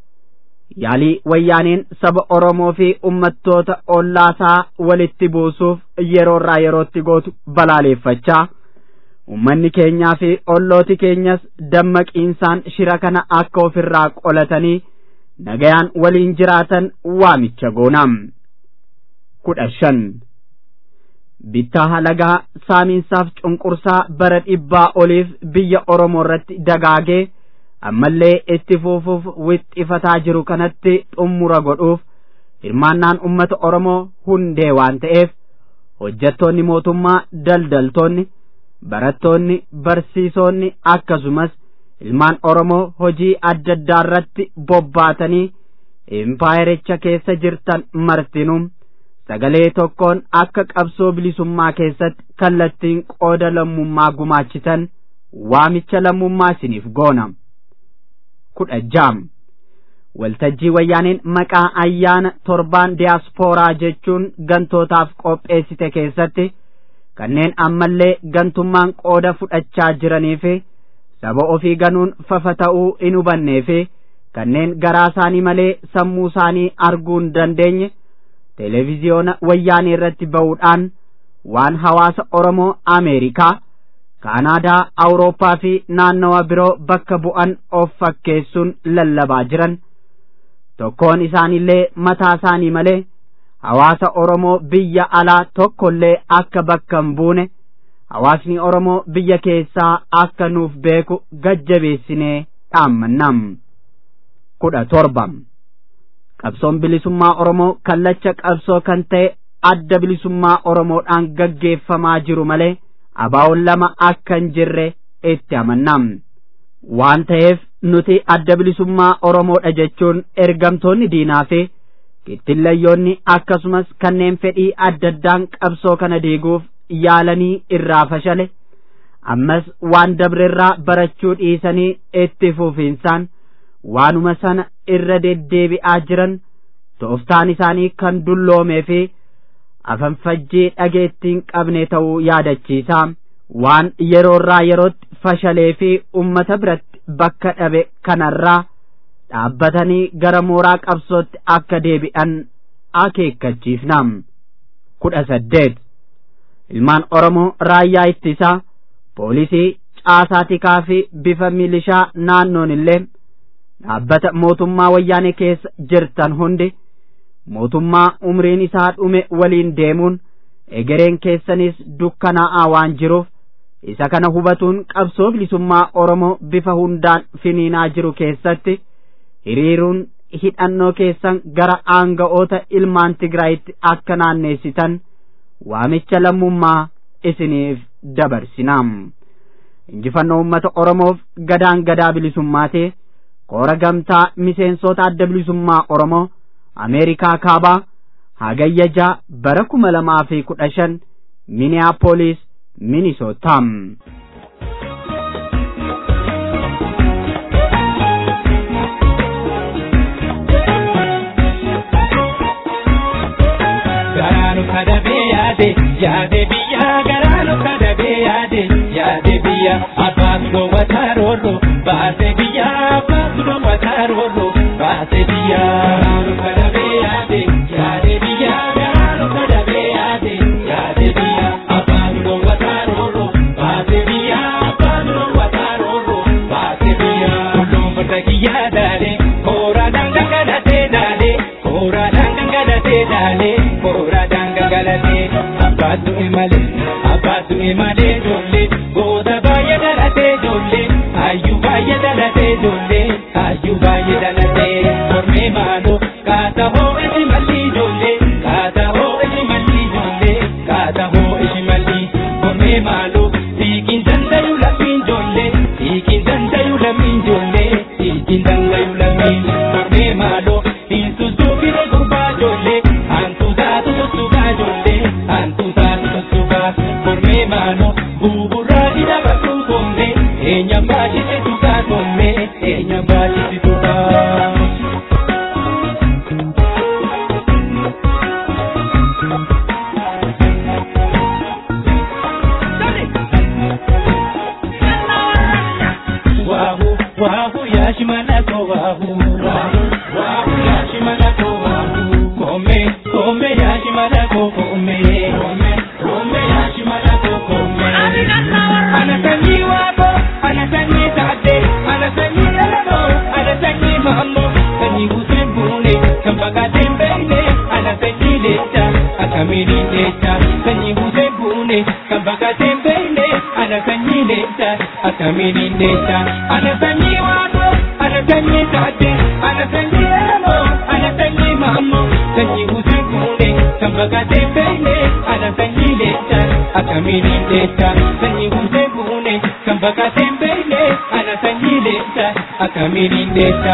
yaalii wayyaaneen saba oromoo fi ummattoota ollaasaa walitti buusuuf yeroorraa yerootti gootu balaaleeffachaa ummanni keenyaa fi ollooti keenyas dammaqiinsaan shira kana akka ofirraa qolatanii nagayaan waliin jiraatan waamicha goonam kudha shan bittaa halagaa saamiinsaaf cunqursaa bara dhibbaa oliif biyya oromoo irratti dagaagee ammallee itti fufuuf wixxifataa jiru kanatti xummura godhuuf hirmaannaan ummata oromoo hundee waan ta'eef hojjettoonni mootummaa daldaltoonni barattoonni barsiisonni akkasumas ilmaan oromoo hojii adda addaa irratti bobbaatanii impaayericha keessa jirtan martinuu sagalee tokkoon akka qabsoo bilisummaa keessatti kallattiin qooda lammummaa gumaachitan waamicha lammummaa isiniif goona kudha jaam waltajjii wayyaaneen maqaa ayyaana torbaan diyaaspooraa jechuun gantootaaf qopheessite keessatti kanneen ammallee gantummaan qooda fudhachaa jiranii fi saba ofii ganuun fafa ta'uu hin hubannee fi kanneen garaa isaanii malee sammuu isaanii arguu hin dandeenye televiziyoona wayyaanee irratti ba'uudhaan waan hawaasa Oromoo Ameerikaa, Kaanaadaa, Awurooppaa fi naannawa biroo bakka bu'an of fakkeessuun lallabaa jiran. Tokkoon isaanillee mataa isaanii malee hawaasa Oromoo biyya alaa tokkollee akka bakka hin buune hawaasni Oromoo biyya keessaa akka nuuf beeku gajjabeessinee dhaammannam. kudha torba qabsoon bilisummaa Oromoo kallacha qabsoo kan ta'e adda bilisummaa Oromoodhaan gaggeeffamaa jiru malee abaawoon lama akka hin jirre itti amannam. Waan ta'eef nuti adda bilisummaa Oromoodha jechuun ergamtoonni diinaa fi kittillayyoonni akkasumas kanneen fedhii adda addaan qabsoo kana diiguuf yaalanii irraa fashale ammas waan dabrerraa barachuu dhiisanii itti fufiinsaan waanuma sana irra deddeebi'aa jiran tooftaan isaanii kan dulloomee fi afanfajjii dhageettiin qabne ta'uu yaadachiisa waan yeroorraa yerootti fashalee fi ummata biratti bakka dhabe kanarraa dhaabbatanii gara mooraa qabsootti akka deebi'an akeekkachiifna kudha saddeet ilmaan oromoo raayyaa ittisaa poolisii caasaa tikaa fi bifa milishaa naannoon illee dhaabbata mootummaa wayyaanee keessa jirtan hundi mootummaa umriin isaa dhume waliin deemuun egereen keessanis dukkanaa'aa waan jiruuf isa kana hubatuun qabsoo bilisummaa oromoo bifa hundaan finiinaa jiru keessatti hiriiruun hidhannoo keessan gara aanga'oota ilmaan tigraayitti akka naanneessitan waamicha lammummaa isiniif dabarsinaam injifannoo ummata oromoof gadaan gadaa bilisummaatee koora gamtaa miseensota adda bilisummaa oromoo ameerikaa kaabaa hagayya bara kuma lamaa fi kudha shan miniyaapolis minisootaam. garaanu kadhabee yaade yaade biyya garaanu kadhabee yaade yaade biyya abbaatu dhoowwataa roorro baase biyya abbaatu dhoowwataa roorro baase biyya garaanu kadhabee yaade yaade biyya garaanu kadhabee yaade yaade biyya abbaatu dhoowwataa roorro baase biyya abbaatu dhoowwataa roorro baase biyya kulluun farda kiyyaa daale kooraadhaan gangalatee daale kooraadhaan gangalatee daale kooraadhaan gangalatee abbaatu imale abbaatu imale ijoollee goota baay'ee dhalatee ijoollee hayyuu baay'ee dhalatee ijoollee hayyuu baay'ee dhalatee mormee maaloo kaata hoo ishi malli ijoollee kaata hoo ishi malli ijoollee kaata hoo ishi malli mormee maaloo hiikiin dandayu lammiin ijoollee hiikiin dandayu lammiin ijoollee hiikiin dandayu lammiin mormee maaloo hin sussuufine gurbaa ijoollee hantu taatu sussukaa ijoollee hantu taatu sussukaa mormee maaloo buburraa hidha bakkuu koomee eenyaan baachise tukaa koomee eenyaan baachise tukaa. wahu wahu yashimanako wahu wahu wahu yashimanako wahu kome kome yashimanako kome kome kome yashimanako kome anasanyi wabo anasanyi tade anasanyi elabo anasanyi mambo sanyi usembune kambaka tembele anasanyi lecha akamiri lecha sanyi usembune kambaka tembele anasanyi lecha akamiri lecha anasanyi wabo anasanyi tade anasanyi elabo anasanyi mambo sanyi usembune kambaka tembele anasanyi lecha akamiri lecha sanyi usembune kan baqatee hin beekne ana sanyii leenca akkamiin hin deessa.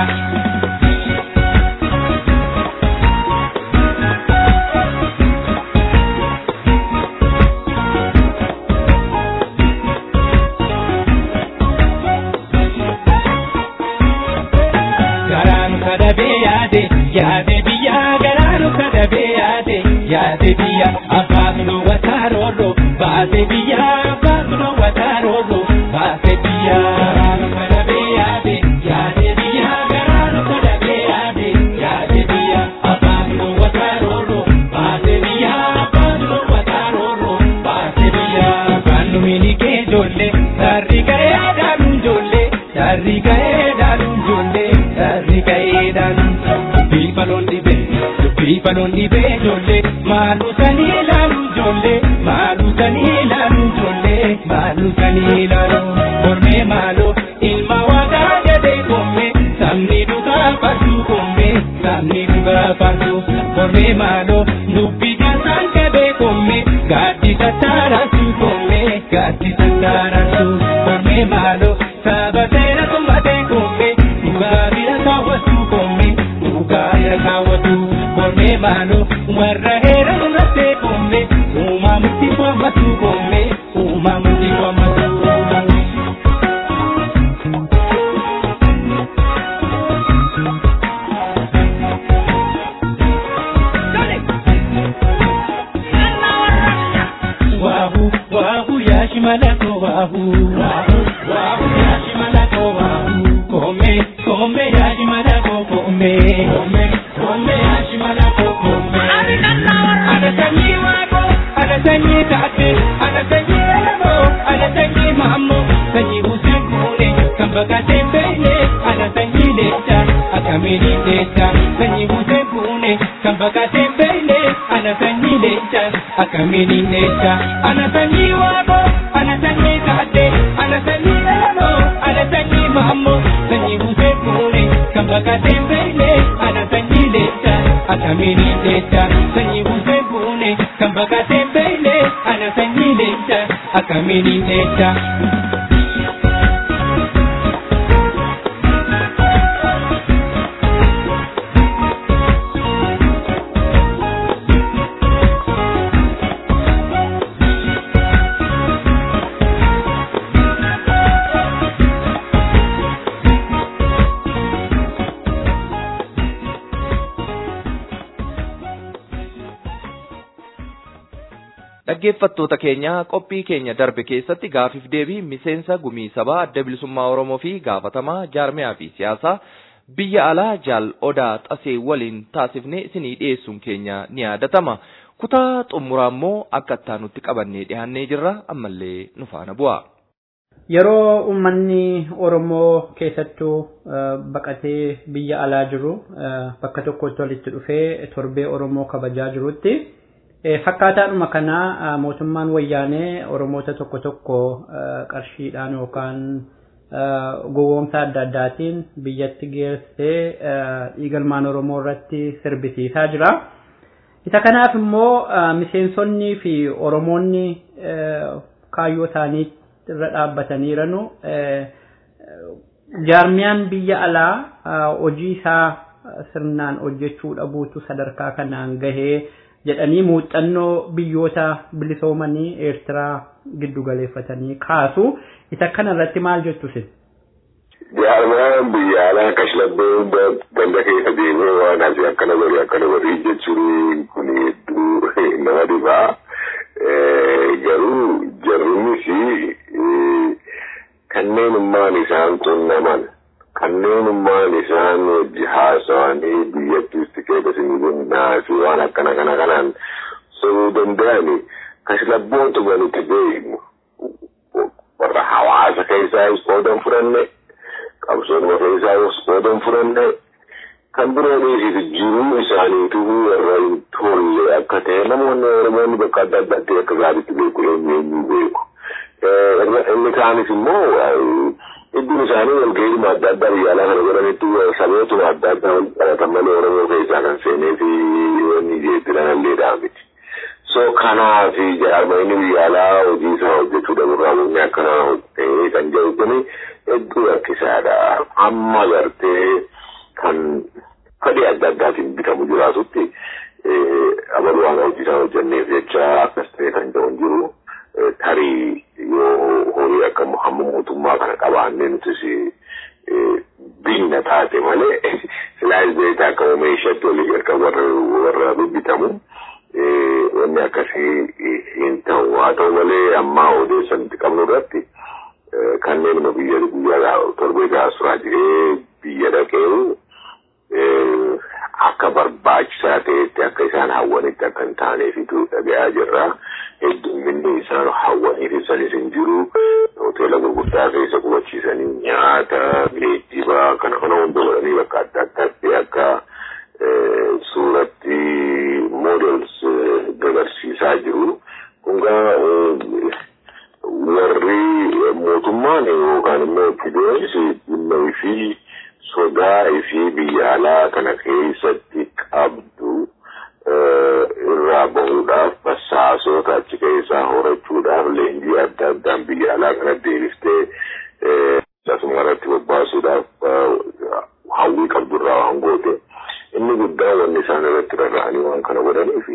garaanu kadhabee yaade yaade biyya garaanu kadhabee yaade yaade biyya abbaatu dhoowwataa roorro baase biyya abbaatu dhoowwataa roorro baase biyya garaanu kadhabee yaade yaade biyya garaanu kadhabee yaade yaade biyya abbaatu dhoowwataa roorro baase biyya abbaatu dhoowwataa roorro baase biyya abbaan numini kee ijoollee sarri ga'ee dhaanu ijoollee sarri ga'ee dhaanu ijoollee sarri ga'ee dhaanu dubbii faloon dhibee dubbii faloon dhibee ijoollee maaluu sanii ilaalu ijoollee maaluu sanii ilaalu ijoollee maaluu sanii ilaalu mormee maaloo ilma waaqaa jedhee koomee sabni dhugaa fardu koomee sabni dhugaa fardu mormee maaloo dubbii jaasaan qabee koomee gaaddisa taaraatu koomee gaaddisa taaraatu mormee maaloo saba seera tummatee koomee dhugaa bira kaawwatu koomee dhugaa bira kaawwatu mormee maaloo warra heera nurrattee koomee uumaa murtii kwamatu koomee uumaa murtii kwamatu. Wahu, wahu, yashi malako, wahu. Wahu, wahu, yashi malako, wahu. Kome, kome, yashi malako, kome. Kome, kome, yashi malako, kome. Ada sanyi wako, ada sanyi tate, ada sanyi elamo, ada sanyi mamo, sanyi Hussein Kune, kan bakate bene, ada sanyi lecha, akamini lecha, sanyi Hussein Kune, kan bakate bene, ada sanyi lecha, akamini lecha, ana sanyi wako, ana sanyi tate, ana sanyi elamo, ada sanyi mamo, sanyi Hussein Kune, kan bakate bene, ada sanyi lecha, akamini lecha, sanyi Hussein Kune, kan bakate bene, ana sanyi lecha, akamini lecha. Dhaggeeffattoota keenya qophii keenya darbe keessatti gaafiif deebii miseensa gumii sabaa adda bilisummaa Oromoo fi gaafatamaa jaarmiyaa fi siyaasaa biyya alaa jaal odaa xasee waliin taasifnee isinii dhiyeessuun keenya ni yaadatama. Kutaa xumuraa immoo akka ittaanutti qabannee dhiyaannee jirra ammallee nu faana bu'a. Yeroo uummanni Oromoo keessattuu eh, baqatee biyya alaa jiru eh, bakka tokkotti walitti dhufee torbee Oromoo kabajaa jirutti eh, fakkaataadhuma kana eh, mootummaan wayyaanee Oromoota tokko tokko eh, qarshiidhaan yookaan eh, gowwoomsa adda addaatiin biyyatti geessee eh, dhiigalmaan Oromoo irratti sirbisiisaa jira. Isa kanaaf immoo eh, miseensonnii fi Oromoonni eh, kaayyoo isaanii irra dhaabbatanii jiranu jaarmiyaan biyya alaa eh, hojii isaa eh, sirnaan hojjechuu dhabuutu sadarkaa kanaan gahee jedhanii muuxannoo biyyoota bilisoomanii Eertiraa giddu galeeffatanii kaasu. Isa kana irratti maal jettu isin? Jaarmaan biyya alaa kashlabbee ganda keessa deemee waan asii akkana godhe akkana godhe jechuun kun hedduu nama dhibaa. Garuu jarrumis kanneenummaan isaan qunnaman kanneenummaan isaan wajji haasawanii biyyattiisti keessa naasi waan akkana kana kanaan sobuu danda'ani kashlabboota nuti beeknu warra hawaasa keessaa qoodan fudhanne qabsoon keessaa qoodan fudhanne kan birooniif jiruu isaaniitu warra hin tolle akka ta'e namoonni oromoonni bakka adda addaatti akka gaariitti beeku eenyu eenyu beeku. Inni kaanis immoo iddoon isaanii walgahii adda addaa biyya alaa kana godhanitti sabootuma adda addaa wal qabatan malee oromoo keessaa kan seenee fi wanni jeettiran alleedhaa miti. So kanaaf jaarmayni biyya alaa hojii isaa hojjechuu dhabuurraa bunni akkana ta'ee kan jedhu kuni hedduu rakkisaadha. Amma gartee kan fedhii adda addaatiin bitamu jiraatutti abaluu waan hojii isaa hojjenneef jecha akkas ta'e kan jedhu hin jiru. Tarii yoo horii akka hamma mootummaa kana qabaannee nutis binna taate malee silaayis beektaa akka oomishaatti olii jalqaba warra warra bibbitamu. wanni akkasii hin ta'u haa ta'u malee ammaa odeessanti qabnu irratti kanneen nu biyya guyyaa torbee gaasuraa jiree biyya dhaqee akka barbaachisaa ta'etti akka isaan hawwanitti akka hin taaneefitu dhaga'aa jirra. Heddumminni isaan hawwaniif isanis hin jiru. Hoteela gurguddaa keessa qubachiisanii nyaata, geejjiba kana kana hunda godhanii bakka adda addaatti akka suuratti models dabarsiisaa jiru. Kungaa warri mootummaan yookaan immoo fideenis dhimma fi sodaa fi biyya alaa kana keessatti qabdu irraa bahuudhaaf basaasota achi keessaa horachuudhaaf leenjii adda addaan biyya alaa kana deebiftee asuma irratti bobbaasuudhaaf hawwii qabdurraa waan goote. inni guddaan wanni isaan irratti rarra'anii waan kana godhaniif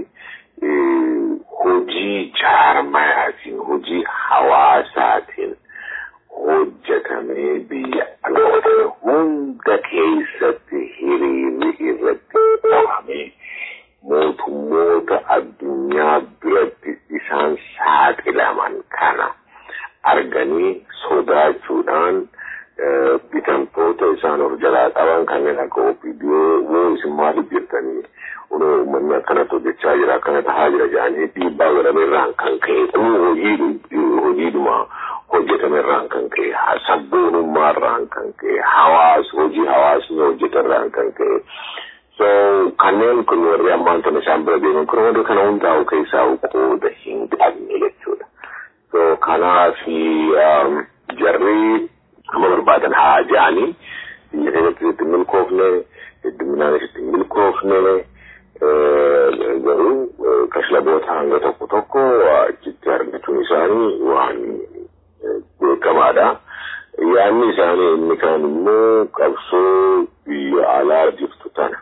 hojii jaarmayaatiin hojii hawaasaatiin hojjetamee biyya dhaloota hunda keessatti hiriirri irratti qabamee mootummoota addunyaa biratti isaan saaxilaman kana arganii sodaachuudhaan bitamtoota isaan of jalaa qaban kanneen akka opiidiyoo moo isin maaliif jirtanii unoo uummanni akkanatti hojjechaa jira akkana tahaa jira jedhanii dhiibbaa godhameerraan kan ka'e kun hojii hojiidhuma hojjetamerraan kan ka'e sabboonummaarraan kan ka'e hawaas hojii hawaasni hojjetarraan kan ka'e so kanneen kun warri ammaan tana isaan bira deeman kun wanta kana hundaa'u keessaa qooda hin qabne jechuudha so kanaaf jarri amma barbaadan haa jedhanii biyya keessatti itti milkoofne hedduminaanis itti milkoofne garuu kashlaboota hanga tokko tokko achitti argachuun isaanii waan beekamaadha. Yaanni isaanii inni kaan immoo qabsoo biyya alaa jirtu tana.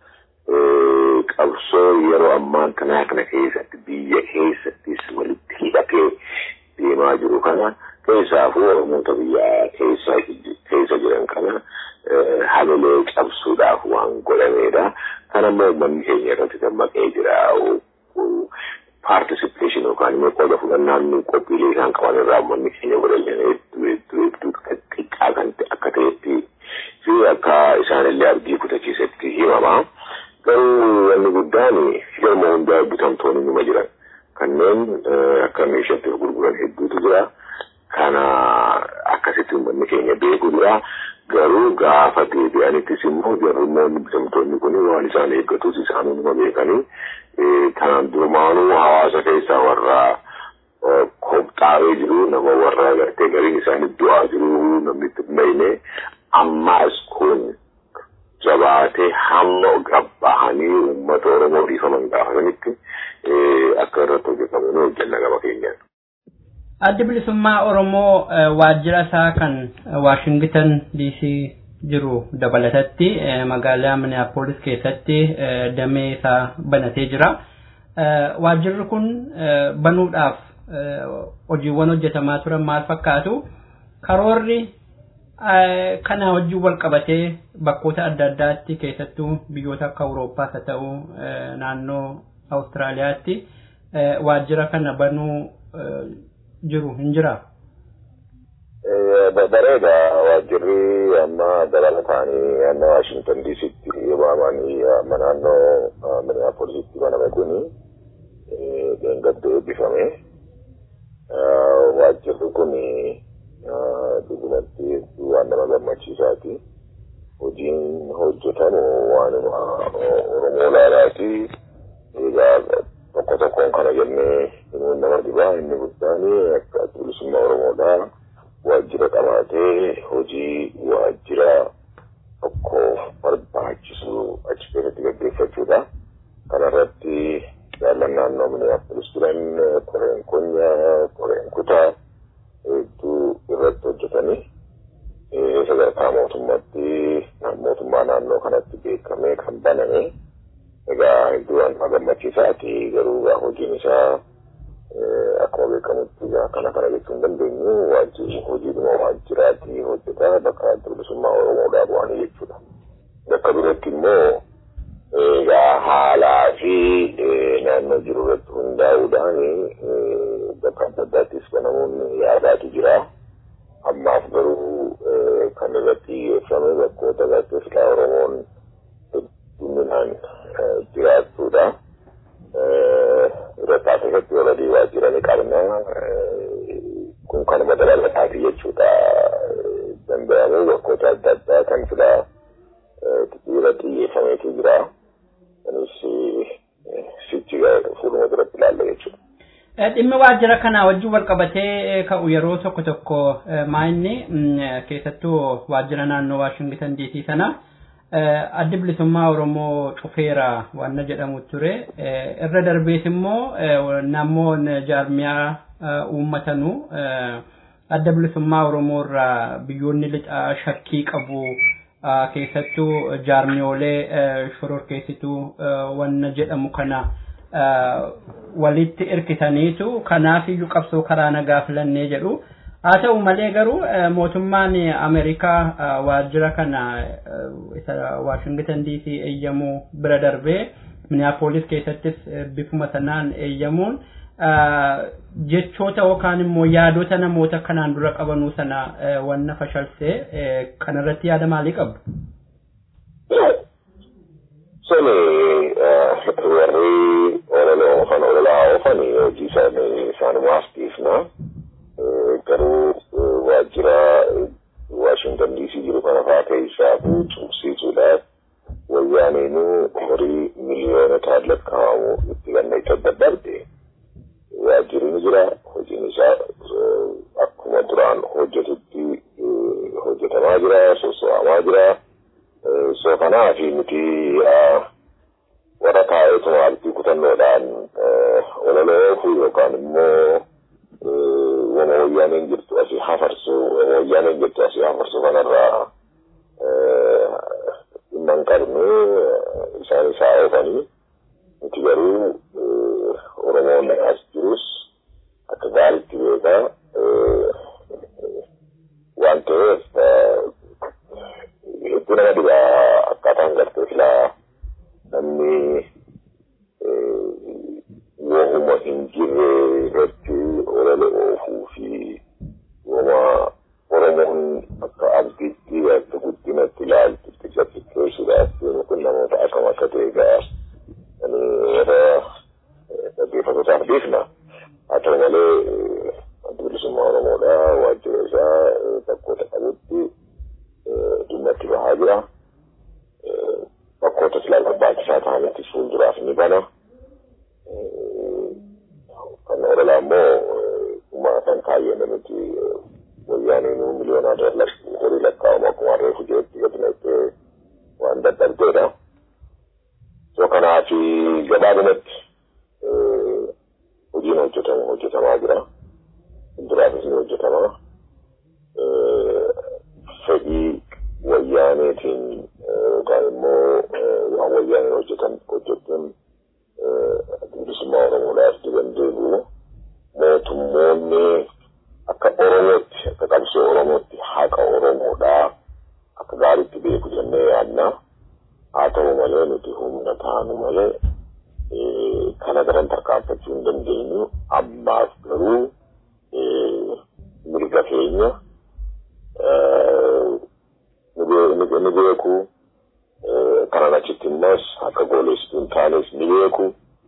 Qabsoo yeroo ammaan kanaa kana keessatti biyya keessattis walitti hidhatee deemaa jiru kana. keessaafuu oromoota biyya keessa keessa jiran kana hamilee cabsuudhaaf waan godhamedha. Kana immoo uummanni keenya irratti dammaqee jira. Participation yookaan immoo qooda fudhannaan qophiilee isaan qaban irraa uummanni keenya godhan hedduu hedduu hedduu xiqqaa kan akka ta'etti fi akka isaanillee abdii kutachiisetti himama. Garuu wanni guddaan yeroo hundaa bitamtoonni numa jiran kanneen akka meeshaatti gurguran hedduutu jira. kana akkasitti uummanni keenya beeku jira garuu gaafa deebi'anittis immoo jarrummoonni bitamtoonni kun waan isaan eeggatus isaan hunduma beekanii kanaan durumaanuu hawaasa keessaa warra kobxaawee jiru nama warra gartee gariin isaanii du'aa jiru namni itti dhumeyne ammaas kun jabaatee hamma gabbahanii uummata oromoo dhiifaman gaafatanitti akka irratti hojjetamu ni hojjenna gama keenyaan. addi bilisummaa oromoo waajjira isaa kan waashingtan dc jiru dabalatatti magaalaa minneapolis keessatti damee isaa banatee jira waajjirri kun banuudhaaf hojiiwwan hojjetamaa turan maal fakkaatu karoorri kana wajjin wal qabatee bakkoota adda addaatti keessattuu biyyoota akka awurooppaas haa ta'u naannoo awustiraaliyaatti waajjira kana banuu jiru hin jira. Bareeda waajjirri amma dabalataanii amma Waashingtan DC'tti waamanii amma naannoo Minneapolisitti baname kuni dheengadda eebbifame. Waajjirri kuni dhugumatti waan nama gammachiisaati. Hojiin hojjetamu waanuma Oromoo laalaati. Egaa tokko tokkoon kana jennee himuun nama dhibaa inni guddaan akka bilisummaa Oromoodhaa waajjira qabaatee hojii waajjira tokko barbaachisu achi keessatti gaggeeffachuudha. Kanarratti jaallan naannoo Minneapolis akkasumatti mootummaa naannoo kanatti beekamee kan baname egaa hedduu waan gammachiisaati garuu egaa hojiin isaa akkuma beekamutti egaa kana kana jechuu hin dandeenyu waajjirri hojiidhuma waajjiraatti hojjetaa bakka bilisummaa oromoodhaa bu'anii jechuudha. Bakka biratti immoo egaa haalaa fi naannoo jiru irratti hundaa'uudhaan bakka adda addaattis namoonni yaadaatu jira. Ammaaf garuu kan irratti xiyyeeffame bakkoota gaazexeessaa Oromoon hedduminaan jiraachuudha. Irratti asirratti walii waajjira ni qabna. Kun kanuma dabalataati jechuudha. Danda'amee bakkoota adda addaa kan filaa irratti xiyyeeffameetu jira. Kunis sichi fuuluma duratti ilaalla jechuudha. dhimmi waajjira kanaa wajjin wal qabatee ka'u yeroo tokko tokko maayinni keessattuu waajjira naannoo Waashingtan DC sana addi bilisummaa Oromoo cufeera waan jedhamu ture irra darbees immoo namoon jaarmiyaa uummatanuu adda bilisummaa Oromoo irraa biyyoonni lixaa shakkii qabu keessattuu jaarmiyoolee shororkeessituu waan jedhamu kana. walitti irkisaniitu kanaaf iyyuu qabsoo karaa nagaa filannee jedhu haa ta'u malee garuu mootummaan ameerikaa waajjira kana isa waashingtan dc eeyyamuu bira darbee miniyaapolis keessattis bifuma sanaan eeyyamuun jechoota yookaan immoo yaadota namoota kanaan dura qabanuu sana wanna fashalsee kanarratti yaada maalii qabdu? Sani warri ololaa oofan ololaa oofan hojii isaanii isaanumaaf dhiifna. Garuu waajjira Waashingtan DC jiru kana fa'aa keessaa cumsiisuudhaaf wayyaaneenuu horii miliyoonota lakkaa'amu itti ganneessa daddarbe. Waajjirri ni jira. Hojiin isaa akkuma duraan hojjetutti hojjetamaa jira, soso'amaa jira. So kanaaf nuti warra taa'eetuma artii kutannoodhaan ololoofu yookaan immoo wama wayyaaneen jirtu asii hafarsu wama wayyaaneen jirtu asii hafarsu kanarraa dhimma hin qabne isaan isaa oofanii nuti garuu oromoon as jirus akka gaariitti beekaa waan ta'eef hedduu nama dhibaa akkaataan gartee filaa namni wohuma hin jirre irratti olola oofuu fi wama oromoon akka abdiitti akka guddinatti ilaaltu itti gabbifteessuudhaaf deemu kun namoota akkam akka ta'e gaa ani warra dhaggeeffatootaaf dhiifna haa ta'u malee adda bilisummaa oromoodha waajjira isaa bakkoota qabutti dhimma itti bahaa jira. bakkoota silaa barbaachisaa ta'anitti fuulduraaf ni bana. Kan ololaa immoo uumaa kan kaayyame nuti wayyaaniin miliyoonaa horii lakkaa'amu akkuma reefu jeetti gadi naqxee waan dadhabdeedha. So kanaaf gabaabumatti hojiin hojjetamu hojjetamaa jira. Fuulduraafis ni hojjetama. Fedhii wayyaaneetiin yookaan immoo waan wayyaaneen hojjetan hojjetan bilisummaa oromoodhaaf diban deebi'u mootummoonni akka oromootti akka qabsoo oromootti haqa oromoodhaa akka gaariitti beeku jennee yaadna haa ta'u malee nuti humna taanu malee kana garan tarkaanfachuu hin dandeenyu ammaaf garuu mirga keenya ni beeku kanan achitti immas akka gooleessituu hin taanes ni beeku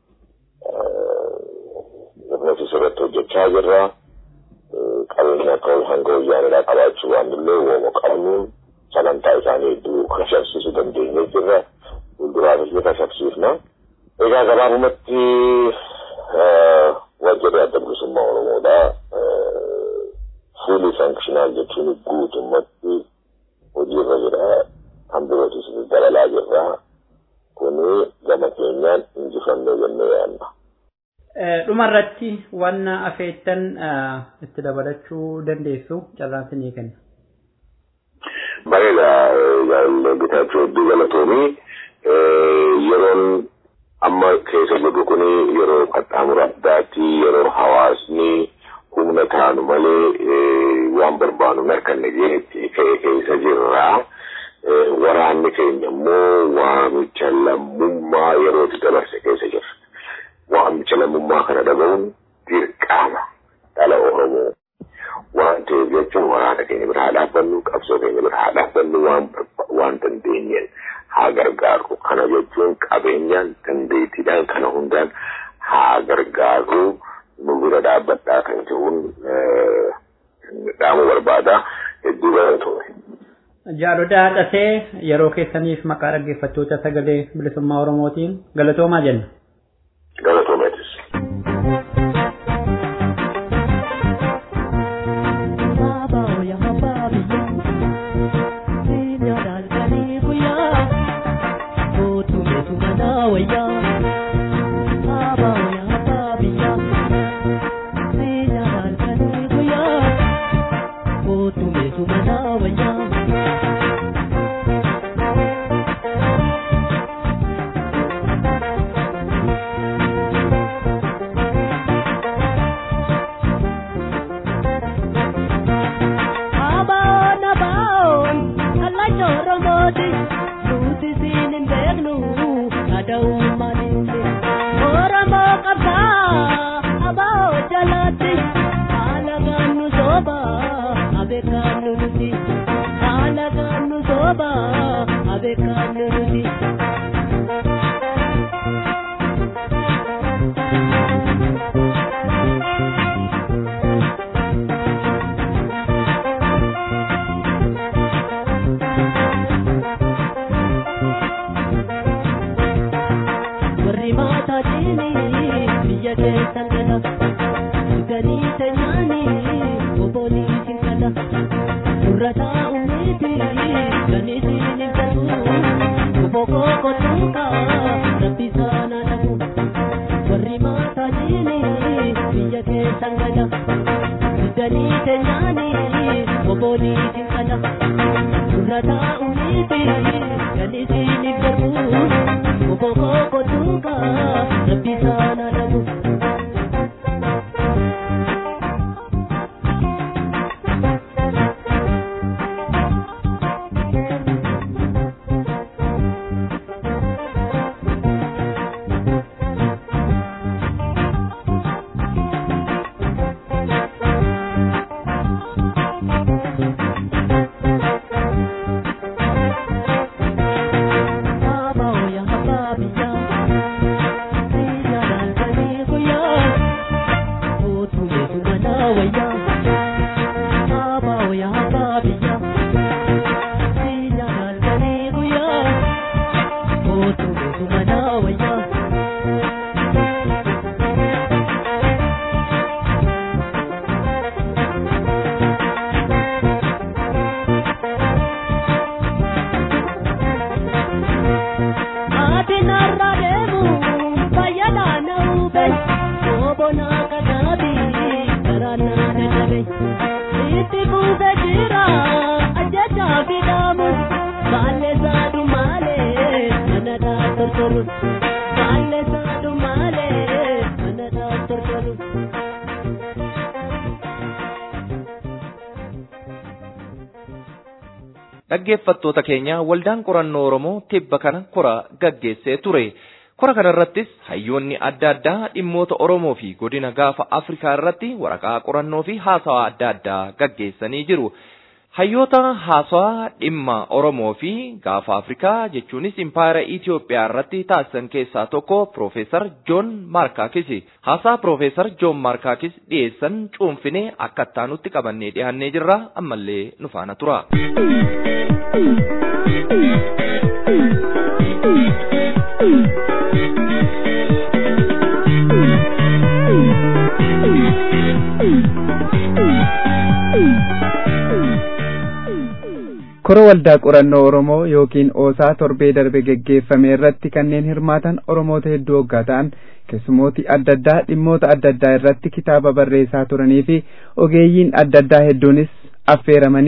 nuti sirratti hojjechaa jirra qabeenya akka hanga wayyaanidhaa qabaachuu waan illee uumama qabnuun sagantaa isaanii hedduu kashabsiisuu dandeenyee jirra fuulduraafis ni kashabsiifna egaa gabaabumatti wajjirri adda bilisummaa oromoodhaa fuulii sankishinaal jechuun guutummatti hojiirra jira kan birootis dabalaa jirra kuni gama keenyaan injifannee jennee yaadna. Dhumarratti waan afeettan itti dabalachuu dandeessu carraan sinii kenna. Bareeda bitaachuu hedduu galatoomii yeroon amma keessa jirru kun yeroo qaxxaamura addaati yeroo hawaasni humna taanu malee waan barbaadu mirkanne jeetti ka'e keessa jirra. Waraanni keenya immoo waamicha lammummaa yerootti dabarse keessa jira. Waamicha lammummaa kana dhaga'uun dirqama dhala Oromoo. Waan ta'eef jechuun waraana keenya bira haa dhaabbannu, qabsoo keenya bira haa dhaabbannu waan dandeenyeen haa gargaarru. Kana jechuun qabeenyaan dandeettiidhaan kana hundaan haa gargaarru. Nu bira dhaabbadhaa kan jiruun dhaamu barbaada. Hedduu galatoome. Jaalodhaa haadhatee yeroo keessaniif maqaa dhaggeeffattoota sagalee bilisummaa Oromootiin galatoomaa jenna. Galatoomeetis. dhaggeeffattoota keenya waldaan qorannoo Oromoo tibba kana kora gaggeessee ture. Kora kanarrattis hayyoonni adda addaa dhimmoota Oromoo fi godina gaafa Afrikaa irratti waraqaa qorannoo fi haasawaa adda addaa gaggeessanii jiru. Hayyoota haasawaa dhimma Oromoo fi gaafa Afrikaa jechuunis impaayera Itoophiyaa irratti taasisan keessaa tokko Piroofeesar Joon Maarkaakis. Haasaa Piroofeesar Joon Maarkaakis dhiyeessan cuunfinee akka ittaanutti qabannee dhiyaannee jirra ammallee nu faana tura. kora waldaa qorannoo oromoo yookiin oosaa torbee darbe geggeeffame irratti kanneen hirmaatan oromoota hedduu hoggaa ta'an keessumooti adda addaa dhimmoota adda addaa irratti kitaaba barreessaa turanii fi ogeeyyiin adda addaa hedduunis affeeramanii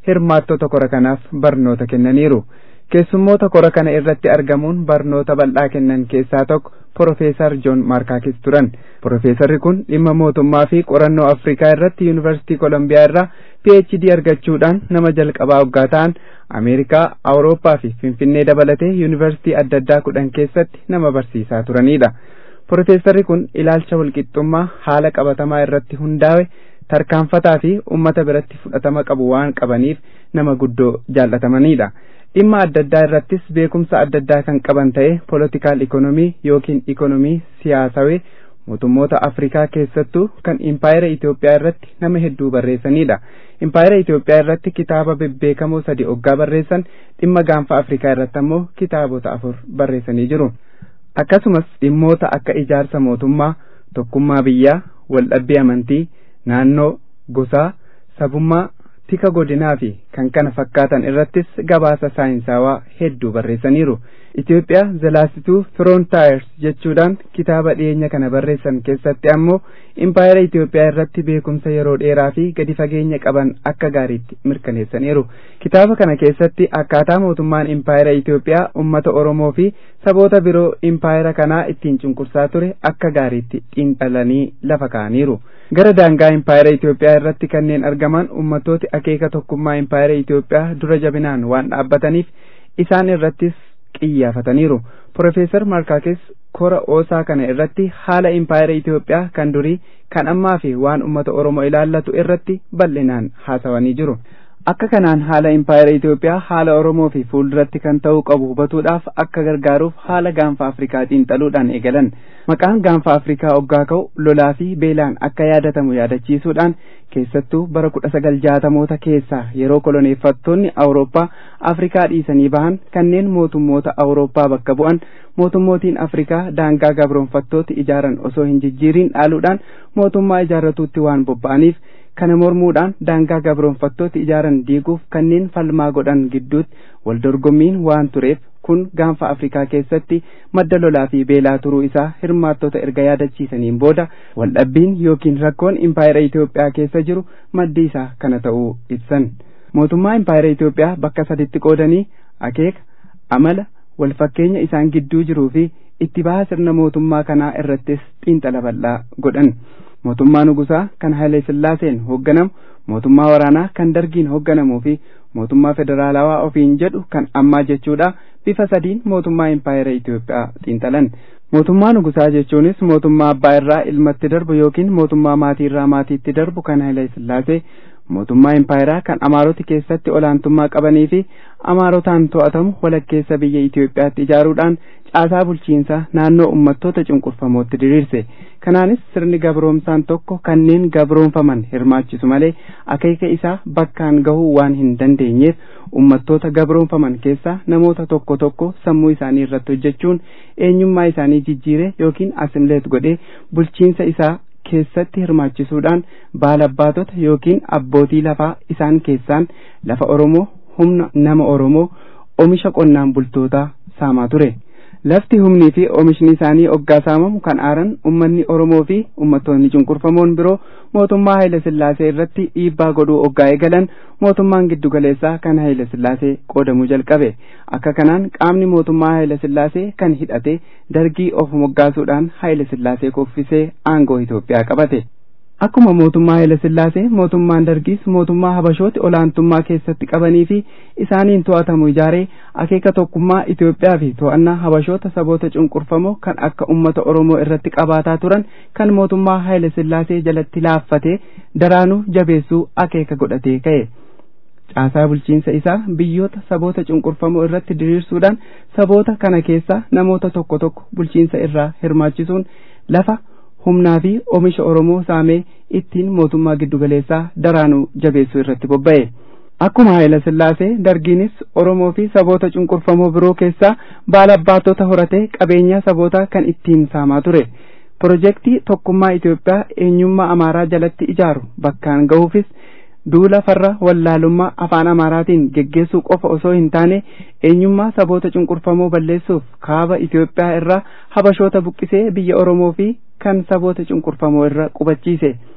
hirmaattota kora kanaaf barnoota kennaniiru. keessummoota kora kana irratti argamuun barnoota bal'aa kennan keessaa tokko Profeesar Joon Maarkaakis turan. Profeesarri kun dhimma mootummaa fi qorannoo Afrikaa irratti Yuunivarsiitii Kolombiyaa irraa PhD argachuudhaan nama jalqabaa waggaa ta'an Ameerikaa, Awurooppaa fi Finfinnee dabalatee Yuunivarsiitii adda addaa kudhan keessatti nama barsiisaa turanidha. Profeesarri kun ilaalcha walqixxummaa haala qabatamaa irratti hundaa'e tarkaanfataa fi uummata biratti fudhatama qabu waan qabaniif nama guddoo jaallatamanidha. dhimma adda addaa irrattis beekumsa adda addaa kan qaban ta'e poolitikaal ikonomii yookiin ikonomii siyaasawee mootummoota afrikaa keessattuu kan impaayera Itoophiyaa irratti nama hedduu barreessanidha. Impaayera Itoophiyaa irratti kitaaba bebbeekamoo sadi oggaa barreessan dhimma gaanfa Afrikaa irratti ammoo kitaabota afur barreessanii jiru. Akkasumas dhimmoota akka ijaarsa mootummaa, tokkummaa biyyaa, waldhabbii amantii, naannoo, gosaa, sabummaa, tika godinaa fi kan kana fakkaatan irrattis gabaasa saayinsawaa hedduu barreessaniiru. Itoophiyaa zalaasituu Frontiers jechuudhaan kitaaba dhiyeenya kana barreessan keessatti ammoo impaayera Itoophiyaa irratti beekumsa yeroo dheeraa fi gadi fageenya qaban akka gaariitti mirkaneessaniiru. Kitaaba kana keessatti akkaataa mootummaan impaayera Itoophiyaa uummata Oromoo fi saboota biroo impaayera kanaa ittiin cunqursaa ture akka gaariitti xiinxalanii lafa kaa'aniiru. Gara daangaa impaayera Itoophiyaa irratti kanneen argaman uummattooti akeeka tokkummaa impaayera Itoophiyaa dura jabinaan waan dhaabbataniif isaan irrattis qiyyaafataniiru. Profeesar Markaakis kora oosaa kana irratti haala impaayera Itoophiyaa kan durii kan ammaa fi waan uummata Oromoo ilaallatu irratti bal'inaan haasawanii jiru. Akka kanaan haala impaayera Itoophiyaa haala Oromoo fi fuulduratti kan ta'uu qabu hubatuudhaaf akka gargaaruuf haala gaanfa Afrikaa xiinxaluudhaan eegalan. Maqaan gaanfa Afrikaa oggaa ka'u lolaa fi beelaan akka yaadatamu yaadachiisuudhaan keessattuu bara kudha sagal jaatamoota keessaa yeroo koloneeffattoonni Awurooppaa Afrikaa dhiisanii bahan kanneen mootummoota Awurooppaa bakka bu'an mootummootiin Afrikaa daangaa gabroonfattooti ijaaran osoo hin jijjiiriin dhaaluudhaan mootummaa ijaarratuutti waan bobba'aniif kana mormuudhaan daangaa gabroonfattooti ijaaran diiguuf kanneen falmaa godhan gidduutti wal dorgommiin waan tureef kun gaanfa Afrikaa keessatti madda lolaa fi beelaa turuu isaa hirmaattota erga yaadachiisaniin booda waldhabbiin yookiin rakkoon impaayera Itoophiyaa keessa jiru maddi isaa kana ta'uu ibsan. Mootummaa impaayera Itoophiyaa bakka saditti qoodanii akeeka, amala, wal fakkeenya isaan gidduu jiruu fi itti baha sirna mootummaa kanaa irrattis xiinxala bal'aa godhan. Mootummaa nugusaa kan Haile Sillaaseen hoogganamu, mootummaa waraanaa kan dargiin hoogganamuu fi mootummaa federaalawaa ofiin jedhu kan ammaa jechuudha bifa sadiin mootummaa impaayera Itoophiyaa xiinxalan. Mootummaa nugusaa jechuunis mootummaa abbaa irraa ilmatti darbu yookiin mootummaa maatii irraa maatiitti darbu kan Haile Sillaasee mootummaa impaayeraa kan amaaroti keessatti olaantummaa qabanii fi amaarotaan to'atamu walakkeessa biyya Itoophiyaatti ijaaruudhaan caasaa bulchiinsaa naannoo uummattoota cunqurfamootti diriirse. Kanaanis sirni gabroomsaan tokko kanneen gabroomfaman hirmaachisu malee akeeka isaa bakkaan gahuu waan hin dandeenyeef uummattoota gabroomfaman keessaa namoota tokko tokko sammuu isaanii irratti hojjechuun eenyummaa isaanii jijjiire yookiin asimileet godhee bulchiinsa isaa keessatti hirmaachisuudhaan baalabbaatota yookiin abbootii lafaa isaan keessaan lafa Oromoo humna nama Oromoo oomisha qonnaan bultootaa saamaa ture. Lafti humnii fi oomishni isaanii oggaa saamamu kan aaran uummanni Oromoo fi uummattoonni cunqurfamoon biroo mootummaa Haayile Sillaasee irratti dhiibbaa godhuu oggaa eegalan mootummaan giddugaleessaa kan Haayile Sillaasee qoodamuu jalqabe. Akka kanaan qaamni mootummaa Haayile Sillaasee kan hidhate dargii of moggaasuudhaan Haayile Sillaasee kuffisee aangoo Itoophiyaa qabate. Akkuma mootummaa Haayile Sillaasee mootummaan dargiis mootummaa Habashooti olaantummaa keessatti qabanii fi isaaniin to'atamu ijaaree akeeka tokkummaa Itoophiyaa fi to'annaa Habashoota saboota cunqurfamoo kan akka uummata Oromoo irratti qabaataa turan kan mootummaa Haayile Sillaasee jalatti laaffatee daraanuu jabeessuu akeeka godhatee ka'e. Caasaa bulchiinsa isaa biyyoota saboota cunqurfamoo irratti diriirsuudhaan saboota kana keessaa namoota tokko tokko bulchiinsa irraa hirmaachisuun lafa humnaa fi oomisha Oromoo saamee ittiin mootummaa giddugaleessaa daraanuu jabeessuu irratti bobba'e. Akkuma Haayila Sillaasee dargiinis Oromoo fi saboota cunqurfamoo biroo keessaa baalabbaatota horatee qabeenya sabootaa kan ittiin saamaa ture. Pirojektii tokkummaa Itoophiyaa eenyummaa Amaaraa jalatti ijaaru bakkaan gahuufis duula farra wallaalummaa afaan Amaaraatiin geggeessuu qofa osoo hin taane eenyummaa saboota cunqurfamoo balleessuuf kaaba Itoophiyaa irraa habashoota buqqisee biyya Oromoo fi kan saboota cunqurfamoo irra qubachiise.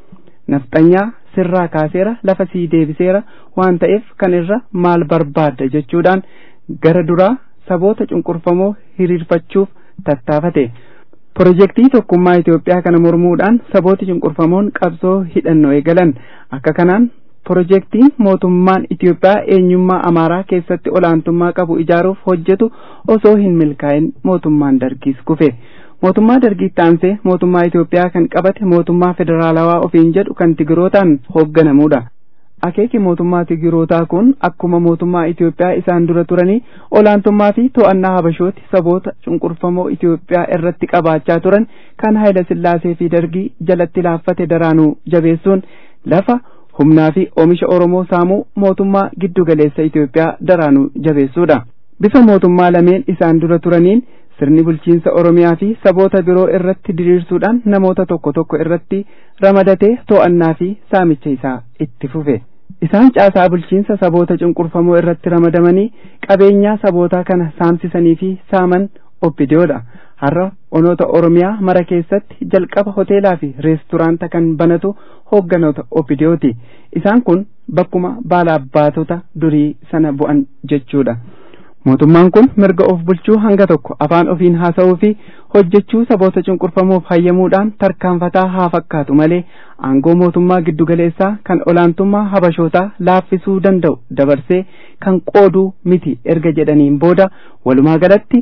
nafxanyaa sirraa kaaseera lafa sii deebiseera waan ta'eef kan irra maal barbaadda jechuudhaan gara duraa saboota cunqurfamoo hiriirfachuuf tattaafate. Pirojektii tokkummaa Itoophiyaa kana mormuudhaan sabooti cunqurfamoon qabsoo hidhannoo eegalan akka kanaan pirojektiin mootummaan Itoophiyaa eenyummaa Amaaraa keessatti olaantummaa qabu ijaaruuf hojjetu osoo hin milkaa'in mootummaan dargiis kufe. Mootummaa dargiitti aansee mootummaa Itoophiyaa kan qabate mootummaa federaalawaa ofiin jedhu kan Tigirootaan hoogganamuudha. Akeeki mootummaa Tigirootaa kun akkuma mootummaa Itoophiyaa isaan dura turanii olaantummaa fi to'annaa habashooti saboota cunqurfamoo Itoophiyaa irratti qabaachaa turan kan Hayila Sillaasee fi Dargii jalatti laaffate daraanuu jabeessuun lafa humnaa fi oomisha Oromoo saamuu mootummaa giddugaleessa Itoophiyaa daraanuu jabeessuudha. Bifa mootummaa lameen isaan dura turaniin sirni bulchiinsa Oromiyaa fi saboota biroo irratti diriirsuudhaan namoota tokko tokko irratti ramadatee to'annaa fi saamicha isaa itti fufe. Isaan caasaa bulchiinsa saboota cunqurfamoo irratti ramadamanii qabeenyaa sabootaa kana saamsisanii fi saaman oppidiyoodha. Har'a onoota Oromiyaa mara keessatti jalqaba hoteelaa fi reesturaanta kan banatu hoogganoota oppidiyooti. Isaan kun bakkuma baala abbaatota durii sana bu'an jechuudha. mootummaan kun mirga of bulchuu hanga tokko afaan ofiin haasa'uu fi hojjechuu saboota cunqurfamoof hayyamuudhaan tarkaanfataa haa fakkaatu malee aangoo mootummaa giddugaleessaa kan olaantummaa habashootaa laaffisuu danda'u dabarsee kan qooduu miti erga jedhaniin booda walumaa galatti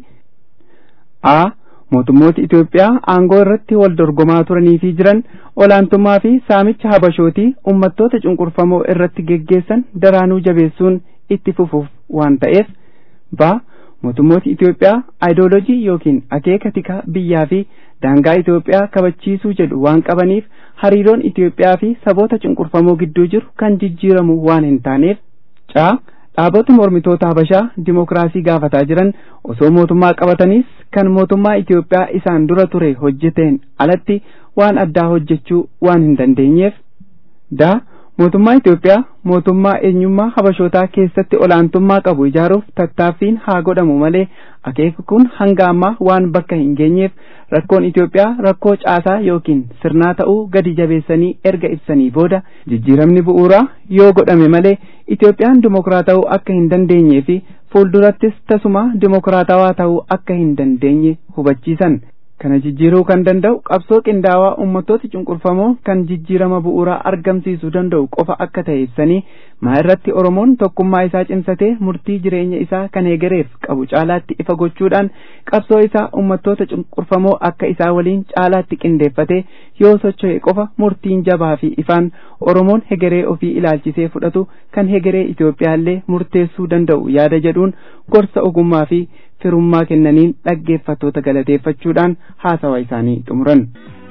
a mootummooti Itoophiyaa aangoo irratti wal dorgomaa turanii fi jiran olaantummaa fi saamicha habashootii ummattoota cunqurfamoo irratti geggeessan daraanuu jabeessuun itti fufuuf waan ta'eef ba mootummooti Itoophiyaa aayidoolojii yookiin akeeka tika biyyaa fi daangaa Itoophiyaa kabachiisuu jedhu waan qabaniif hariiroon Itoophiyaa fi saboota cunqurfamoo gidduu jiru kan jijjiiramu waan hin taaneef caa dhaabota mormitoota Habashaa dimokiraasii gaafataa jiran osoo mootummaa qabataniis kan mootummaa Itoophiyaa isaan dura ture hojjeteen alatti waan addaa hojjechuu waan hin dandeenyeef daa mootummaa Itoophiyaa mootummaa eenyummaa habashootaa keessatti olaantummaa qabu ijaaruuf tattaaffiin haa godhamu malee akeeki kun hanga ammaa waan bakka hin geenyeef rakkoon Itoophiyaa rakkoo caasaa yookiin sirnaa ta'uu gadi jabeessanii erga ibsanii booda jijjiiramni bu'uuraa yoo godhame malee Itoophiyaan dimokiraatawuu akka hin dandeenyee fi fuuldurattis tasuma dimokiraatawaa ta'uu akka hin dandeenye hubachiisan. kana jijjiiruu kan danda'u qabsoo qindaawaa uummattoota cunqurfamoo kan jijjiirama bu'uuraa argamsiisuu danda'u qofa akka ta'e ibsanii maa irratti oromoon tokkummaa isaa cimsatee murtii jireenya isaa kan eegareef qabu caalaatti ifa gochuudhaan qabsoo isaa uummattoota cunqurfamoo akka isaa waliin caalaatti qindeeffatee yoo socho'e qofa murtiin jabaa fi ifaan oromoon hegeree ofii ilaalchisee fudhatu kan hegeree Itoophiyaallee murteessuu danda'u yaada jedhuun gorsa ogummaa fi firummaa kennaniin dhaggeeffattoota galateeffachuudhaan haasawa isaanii xumuran.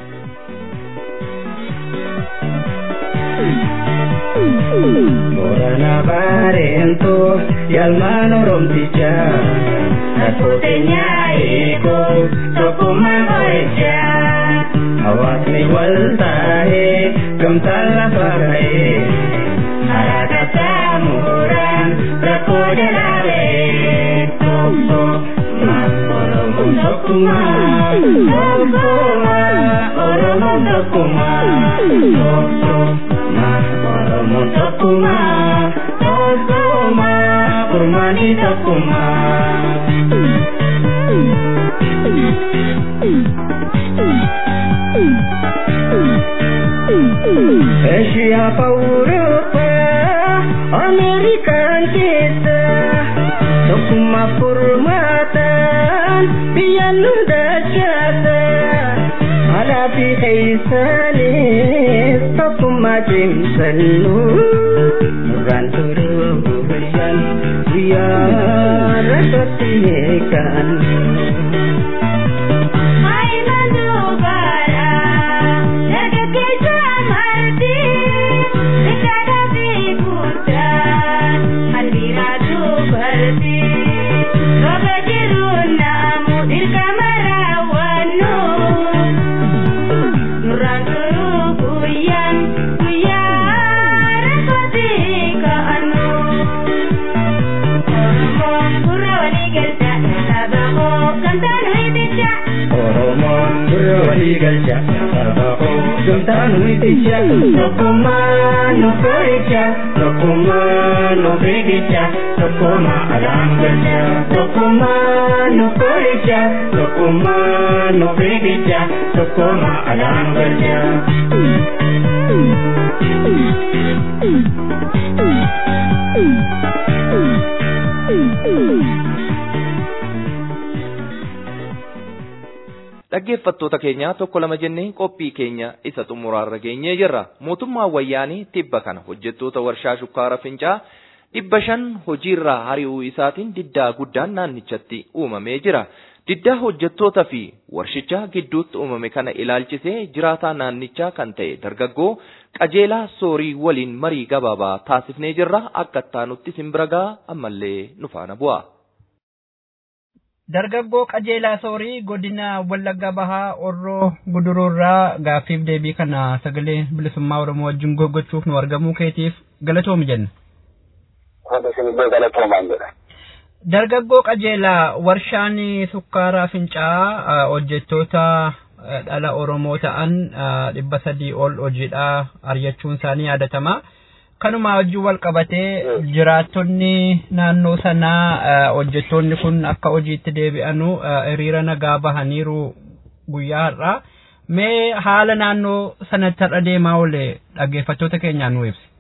Borana barento yalman oromticha Rakkoo keenya eeguu tokkummaa qo'icha Hawaasni wal taa'ee gamtaan lafa ka'ee Karaa qaxxaamuraan rakkoo jalaa ba'ee Tokko Oromoon tokkummaa Tokkummaa Oromoon tokkummaa Tokkummaa Oromoon tokkummaa Tokkummaa Kurmaanii tokkummaa Eshiyaa Awurooppaa Ameerikaan keessa tokkummaa furmaataan biyya nu dachaasa alaa fi keessanis tokkummaa cimsannu nurraan turuu guyyaan guyyaa rakkatti eegannu. Oromoon gurra walii galcha sabaqoo gamtaan nuyicha tokkummaa nu tolicha tokkummaa nu fiigicha tokkummaa alaan galcha tokkummaa nu tolicha tokkummaa nu fiigicha tokkummaa alaan galcha. Dhaggeeffattoota keenyaa tokko lama jennee qophii keenya isa xumuraarra geenyee jirra. Mootummaan wayyaanii tibba kana hojjettoota warshaa shukkaara fincaa dhibba shan hojiirraa hari'uu isaatiin diddaa guddaan naannichatti uumamee jira. Diddaa hojjettootaa fi warshicha gidduutti uumame kana ilaalchisee jiraataa naannichaa kan ta'e dargaggoo qajeelaa soorii waliin marii gabaabaa taasifnee jirra. Akka ittaanutti simbiragaa ammallee nu faana bu'a. Dargaggoo qajeelaa soorii godina Wallagga Bahaa Orroo Guduruurraa gaaffiif deebii kana sagalee bilisummaa Oromoo wajjin gochuuf nu argamuu keetiif galatoomi jenna. Dargaggoo qajeelaa warshaan sukkaaraa fincaa'aa hojjettoota dhala Oromoo ta'an dhibba sadii ol hojiidhaa ari'achuun isaanii yaadatama. kanuma wajjin wal qabatee jiraattonni naannoo sanaa hojjettoonni kun akka hojiitti deebi'anu hiriira nagaa bahaniiru guyyaa har'aa. Mee haala naannoo sanatti har'a deemaa oole dhaggeeffattoota keenyaan nu ibsi.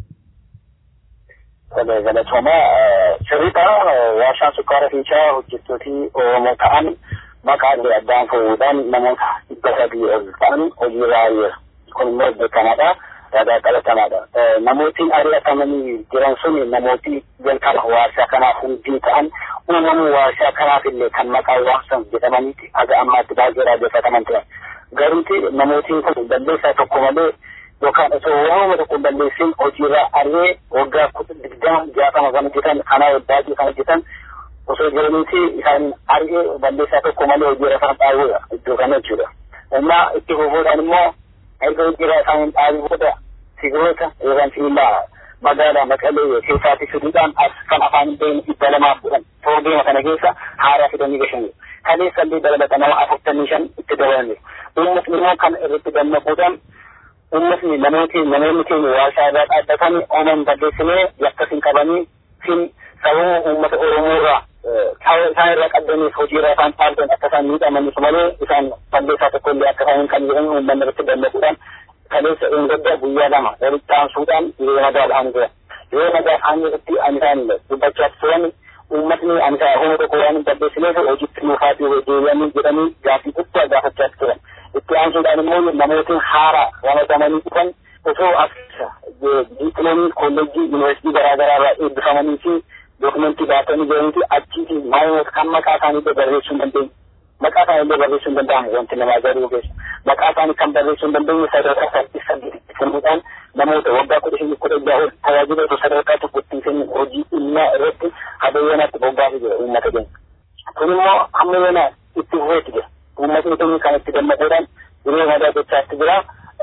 Galatooma sirriidha warshaan sukkaara fincaa hojjettootii Oromoo ta'an maqaalee addaan fuudhuudhaan namoota dhibba sadii ol ta'an hojiirra ari'eera. Kun immoo beekamaadha. ragaa qabatamaadha. Namootni ari'atamanii jiran sun namooti jalqaba warshaa kanaaf hundii ta'an uumamuu warshaa kanaaf illee kan maqaa waamsan jedhamaniiti haga ammaatti baay'ee raajeffataman turan. Garuuti namootiin kun balleessaa tokko malee yookaan osoo waamama tokko balleessin hojiirra ari'ee waggaa digdama jaatama kan hojjetan kanaa baay'ee kan hojjetan osoo jiraniiti isaan ari'ee balleessaa tokko malee hojiirra kan dhaabudha iddoo kana jechuudha. Amma itti fufuudhaan immoo erga hojiirra isaan dhaabii booda sigiroota yookaan sibiilaa magaalaa maqalee keessaatti fiduudhaan as kan afaan hin beekne dhibba lamaaf kudhan toorbeema kana keessa haaraa fidanii gashanii kaleessa illee dabalata nama afurtamii shan itti dabalanii uummatni immoo kan irratti gammachuudhaan uummatni namooti namoonni keenya warshaa irraa dhaabbatanii ooman balleessinee yakka sin qabanii sin sababa uummata oromoo irraa isaan irraa qabdaniif hojii irraa isaan dhaabdan akka isaan miidhamanis malee isaan balleessaa tokko illee akka isaan hin qabne uummanni irratti gammachuudhaan kaleessa eeggadda guyyaa lama walitti aansuudhaan yeroo nagaa ta'anii turan. Yeroo nagaa ta'anii irratti ani isaan dubbachaa turan uummatni ani isaa homa tokko waan hin balleessineef hojiitti nuufaatii deebi'anii jedhanii gaaffii guddaa gaafachaa turan. Itti aansuudhaan immoo namootni haara ramadamanii dhufan osoo as diipiloomii kolleejjii yuunivarsiitii garaa garaa irraa eebbifamanii fi dookumentii baatanii jiraniiti achiiti maayimoota kan maqaa isaanii illee barreessuu hin dandeenye. Maqaa isaanii illee barreessuu hin danda'amu wanti nama ajaa'ibuu keessa. Maqaa isaanii kan barreessuu hin dandeenye sadarkaa saddeet saddeet kennuudhaan namoota waggaa kudha shanii kudha ja'a ol tajaajila osoo sadarkaa tokkotti hin kennin hojii dhimmaa irratti hadeeyyanaatti bobbaasee jira uummata keenya. Kun immoo amma yoona itti fufeetti jira. Uummatni keenya kan itti gammaduudhaan yeroo madaa gochaatti jira.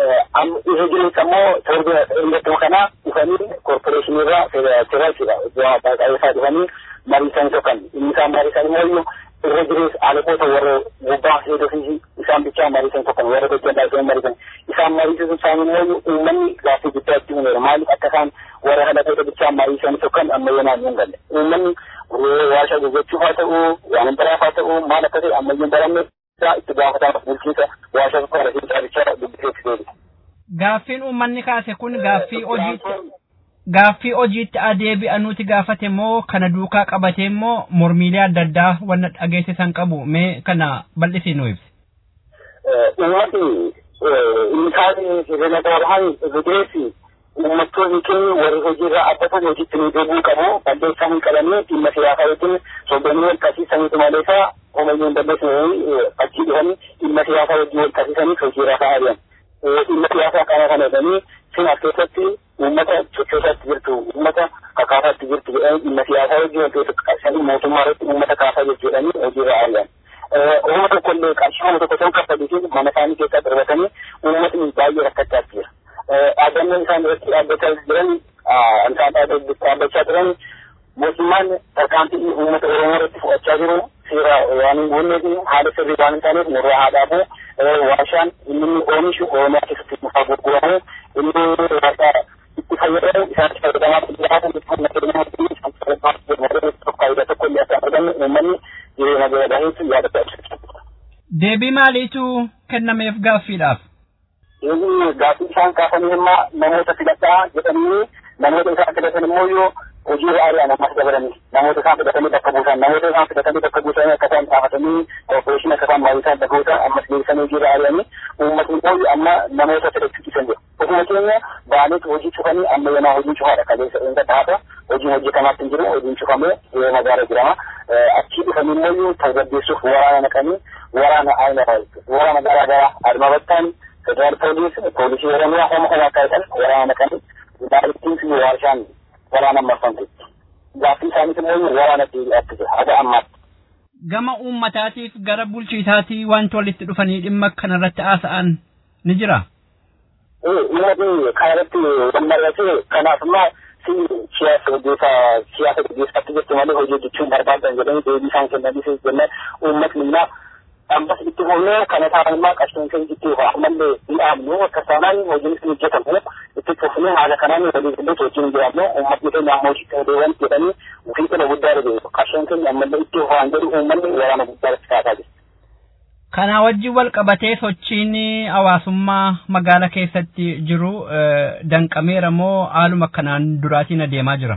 Isa jireenya immoo torbee ingattuu kana dhufanii koorporeeshinii irraa seeraachudha. Iddoo baay'ee dhufanii mariisan tokkan. Inni isaan mariisan immoo irra jirees alakoota warra gubbaa heedoo fi isaan bichaa mariisan tokkan warra gojjallaa isaan mariisan. Isaan mariisan isaan immoo uummanni gaaffii guddaa itti uumeera. Maaliif akka isaan warra alakoota bichaa mariisan tokkan ammayyaa naannoo hin galle. Uummanni warshaa goggochuuf haa ta'u, waan biraaf haa ta'u, maal akka ta'e ammayyaa hin baranne itti gaafatamaa bulchiinsa warshaa sukkaara fi caalichaa dubbisee deebi'a. Gaaffiin uummanni kaase kun gaaffii hojiitti gaaffii hojiitti adeebi'anuuti gaafate moo kana duukaa qabate moo mormiilee adda addaa wanna dhageessisan qabu mee kana bal'isii nu ibsi. Uummatni inni kaasee sirna gabaabaan gudeessi uummattoonni keenya warri hojiirraa abbatan hojiitti nu deebi'uu qabu balleessaa hin qabanii dhimma siyaasaa yookiin soddonii wal qabsiisaniitu maleessa homayyuu hin balleessine achii dhufanii dhimma siyaasaa wajjin wal qabsiisanii hojiirraa ka'aa jiran. dhimma siyaasaa kana kana jedhanii sin as keessatti uummata sochoosaatti jirtu uummata kakaasaatti jirtu jedhanii dhimma siyaasaa wajjin wal keessatti qabsiisanii mootummaa irratti uummata kaasaa jirtu jedhanii hojiirra ari'an. Uumma tokko illee qarshii uumma tokko ta'uu kaffalisiin mana isaanii keessaa darbatanii uummatni baay'ee rakkachaa jira. Dhaabbannoon isaan irratti dhaabbachaa jiran isaan dhaabbachaa jiran mootummaan tarkaanfii uummata Oromoo irratti fudhachaa jiru seera waan hin guunneef haala sirrii waan hin taaneef nurraa haa dhaabu warshaan inni inni oomishu oromiyaa keessatti nufaa gurguramu inni warshaa itti fayyadamu isaanitti fayyadamaa jiraatan qonna keenya hojii faayidaa tokko illee akka argannu uummanni jireenya gadaheetu yaadata ibsa. Deebii maaliitu kennameef gaaffiidhaaf? Inni gaaffii isaan kaasanii immoo namoota filadhaa jedhanii namoota isaan filatan immoo yoo hojii baay'ee ammas dabalanii namoota isaan fidatanii bakka buusan namoota isaan fidatanii bakka buusanii akka isaan xaafatanii koorporeeshinii akka isaan maayisaa dhagoota ammas deebisanii hojii baay'eeni uummatni immoo amma namoota filachuu dhiisan jiru. Ofuma keenya baaleetu hojii cufanii amma yanaa hojii cufaadha qabeessa inni taata hojiin hojjetamaatti hin jiru hojiin cufamee yoo magaala jirama achii dhufanii immoo tasgabbeessuuf waraana naqanii waraana aina waraana garaa garaa aduma battaan federaal poolis poolisii oromiyaa homa homa akka jedhan waraana naqanii daalittiin fi warshaan waraana marfamte gaaffii isaaniis immoo waraana deebi'aatti jira haga ammaatti. Gama uummataatiif gara bulchiisaatii wanti walitti dhufanii dhimma kanarratti haasa'an ni jira. Uummatni kanarratti walmarratee kanaaf immoo si siyaasa hojjetaa siyaasa gaggeessaatti jettu malee hojii hojjechuun barbaadan jedhanii deebii isaan kennanii jennaan uummatni immoo ammas itti fufnee kana taa'an immoo qarshiin kan itti fufa ammallee hin dhaabnu akka isaanaan hojiin itti hojjetamu itti fufnee haala kanaan walii illee hojiin jiraannu uummatni keenya amma hojii ta'uu jedhanii ofii kana guddaa dhabeeru qarshiin keenya ammallee itti fufaan jedhu uummanni waraana guddaa itti kaasaa jira. Kana wajjin wal qabatee sochiin hawaasummaa magaala keessatti jiru danqameera moo haaluma kanaan duraatiin adeemaa jira?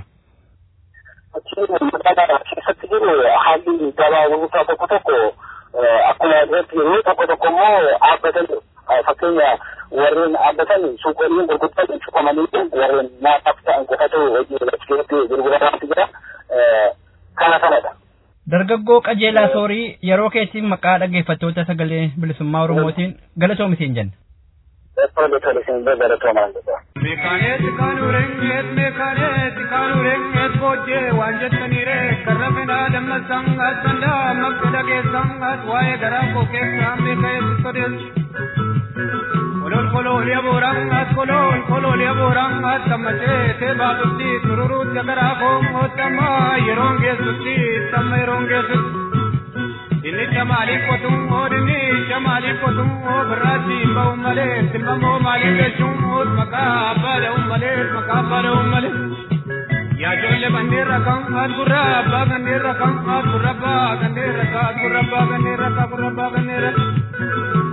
Sochiin magaalaa keessatti jiru haalli gabaabummaa tokko tokko akkuma irratti yeroo tokko tokko immoo dhaabbatan fakkeenya warreen dhaabbatan suuqoliin gurguddaa cufamanii warreen nyaataaf ta'an qofatu hojii irratti keessatti gurguramaatti jira kana kanadha. Dargaggoo qajeelaa soorii yeroo keetiin maqaa dhaggeeffattoota sagalee bilisummaa Oromootiin galatoomitiin jenna. Meekaaneet kaanuu reengeet meekaaneet kaanuu reengeet booddee waan jettaniire karra fedhaa dammasaan sandaa makka dhageessaan waa'ee garaa koo keessaa meekaaneet sodeessu. Kolol kolol yabooraan as kolol kolol yabooraan as kammatee tee baatutti tururuutti garaa koo mootammaa yeroon geessutti tamma yeroon geessutti. Inni jamaaliif qotuun oo dinni jamaaliif qotuun oo birraatti ba'uun malee silmamoo maaliif jechuun oo maqaa abbaa da'uun malee maqaa abbaa da'uun malee. Yaa ijoollee bandeerra kan as gurra abbaa gandeerra kan as gurra abbaa gandeerra kan as gurra abbaa gandeerra kan gurra abbaa gandeerra.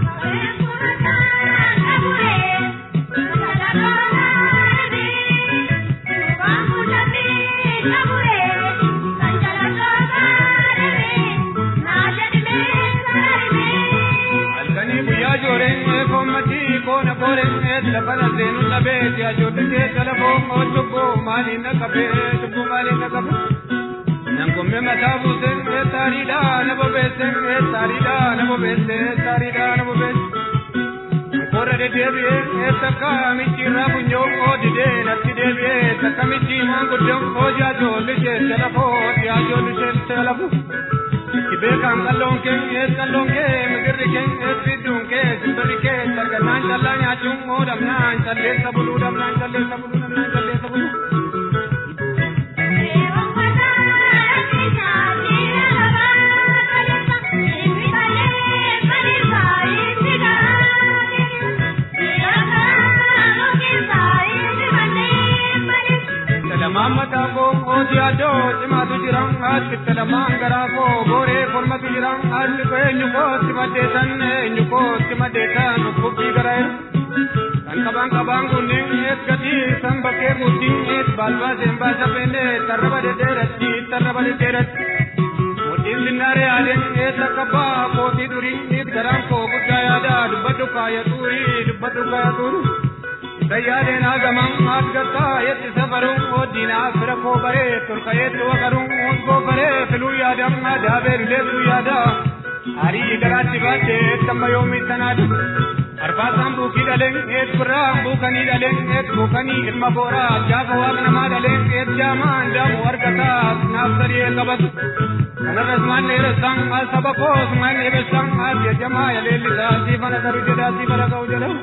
jooreen koommatii koona kooreen lafana seenu labee yaa joollisee talafoo oo cubbuu maaliin naqabee cubbuu maaliin naqabee. Nankomme mataa buusee taariidhaa na bobeessee taariidhaa na bobeessee taariidhaa na bobeessee. Korra deddeebi'ee takka michiirraa funyoo oo didee natti deebi'ee takka michii maanguddoo oo jaa joollisee talafoo yaa joollisee talafoo. beekan qalloon kee ees qalloon kee migirri kee ees fidduun kee simbirri kee sarganaan callaa nyaachuun moo dhabnaan calleessa buluu dhabnaan calleessa buluu dhabnaan calleessa buluu. lamaan mataa koo ooti addoo cimaatu jiran achitti lamaan garaa koo gooree kormatu jiran achi koo eenyu kootti maddeessan eenyu kootti maddeessan dhukkubbii gara kan qabaan qabaan kunneen ees gatii san bakkee guutiin ees baalbaaseen baasa feennee tarraba deddeeratti tarraba deddeeratti. Mudhiin sinnaaree aadeen ees akka baa kootii durii niit garaan koo guddaa yaada dubbadhu kaaya tuurii dubbadhu kaaya tuurii. Sayyaadeen hagaman asgataa yetti safaruun oddinaa fira koo baree tolkayeetti waqaruun koo baree filuu yaadam adaabee bileessuu yaada. Harii garaatti baattee tamma yoomii tanaadha. Arbaasaan buukii dhaleen eet birraan buukanii dhaleen eet buukanii ilma booraa gaafa waaq namaa dhaleen eet jaamaan daamu argataa naaf sadii qabatu. Kanarras maan dheeressaan as saba koos maan dheeressaan as yajamaa yaleellisaa siifana saru jedhaa siifana ka'u jedhamu.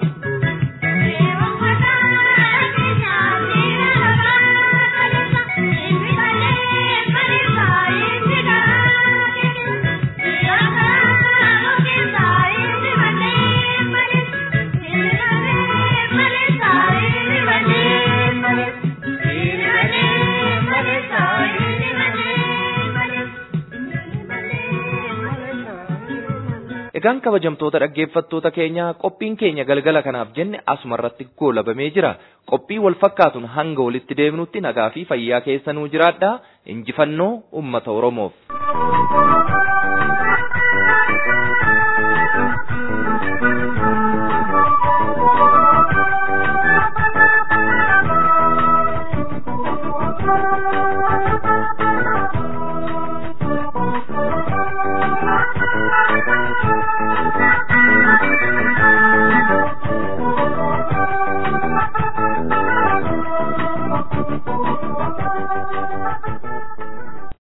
Egaan kabajamtoota dhaggeeffattoota keenyaa qophiin keenya galgala kanaaf jenne asuma irratti goolabamee jira. Qophii wal fakkaatuun hanga walitti deebinutti nagaa fi fayyaa keessanuu jiraadhaa. Injifannoo uummata Oromoof.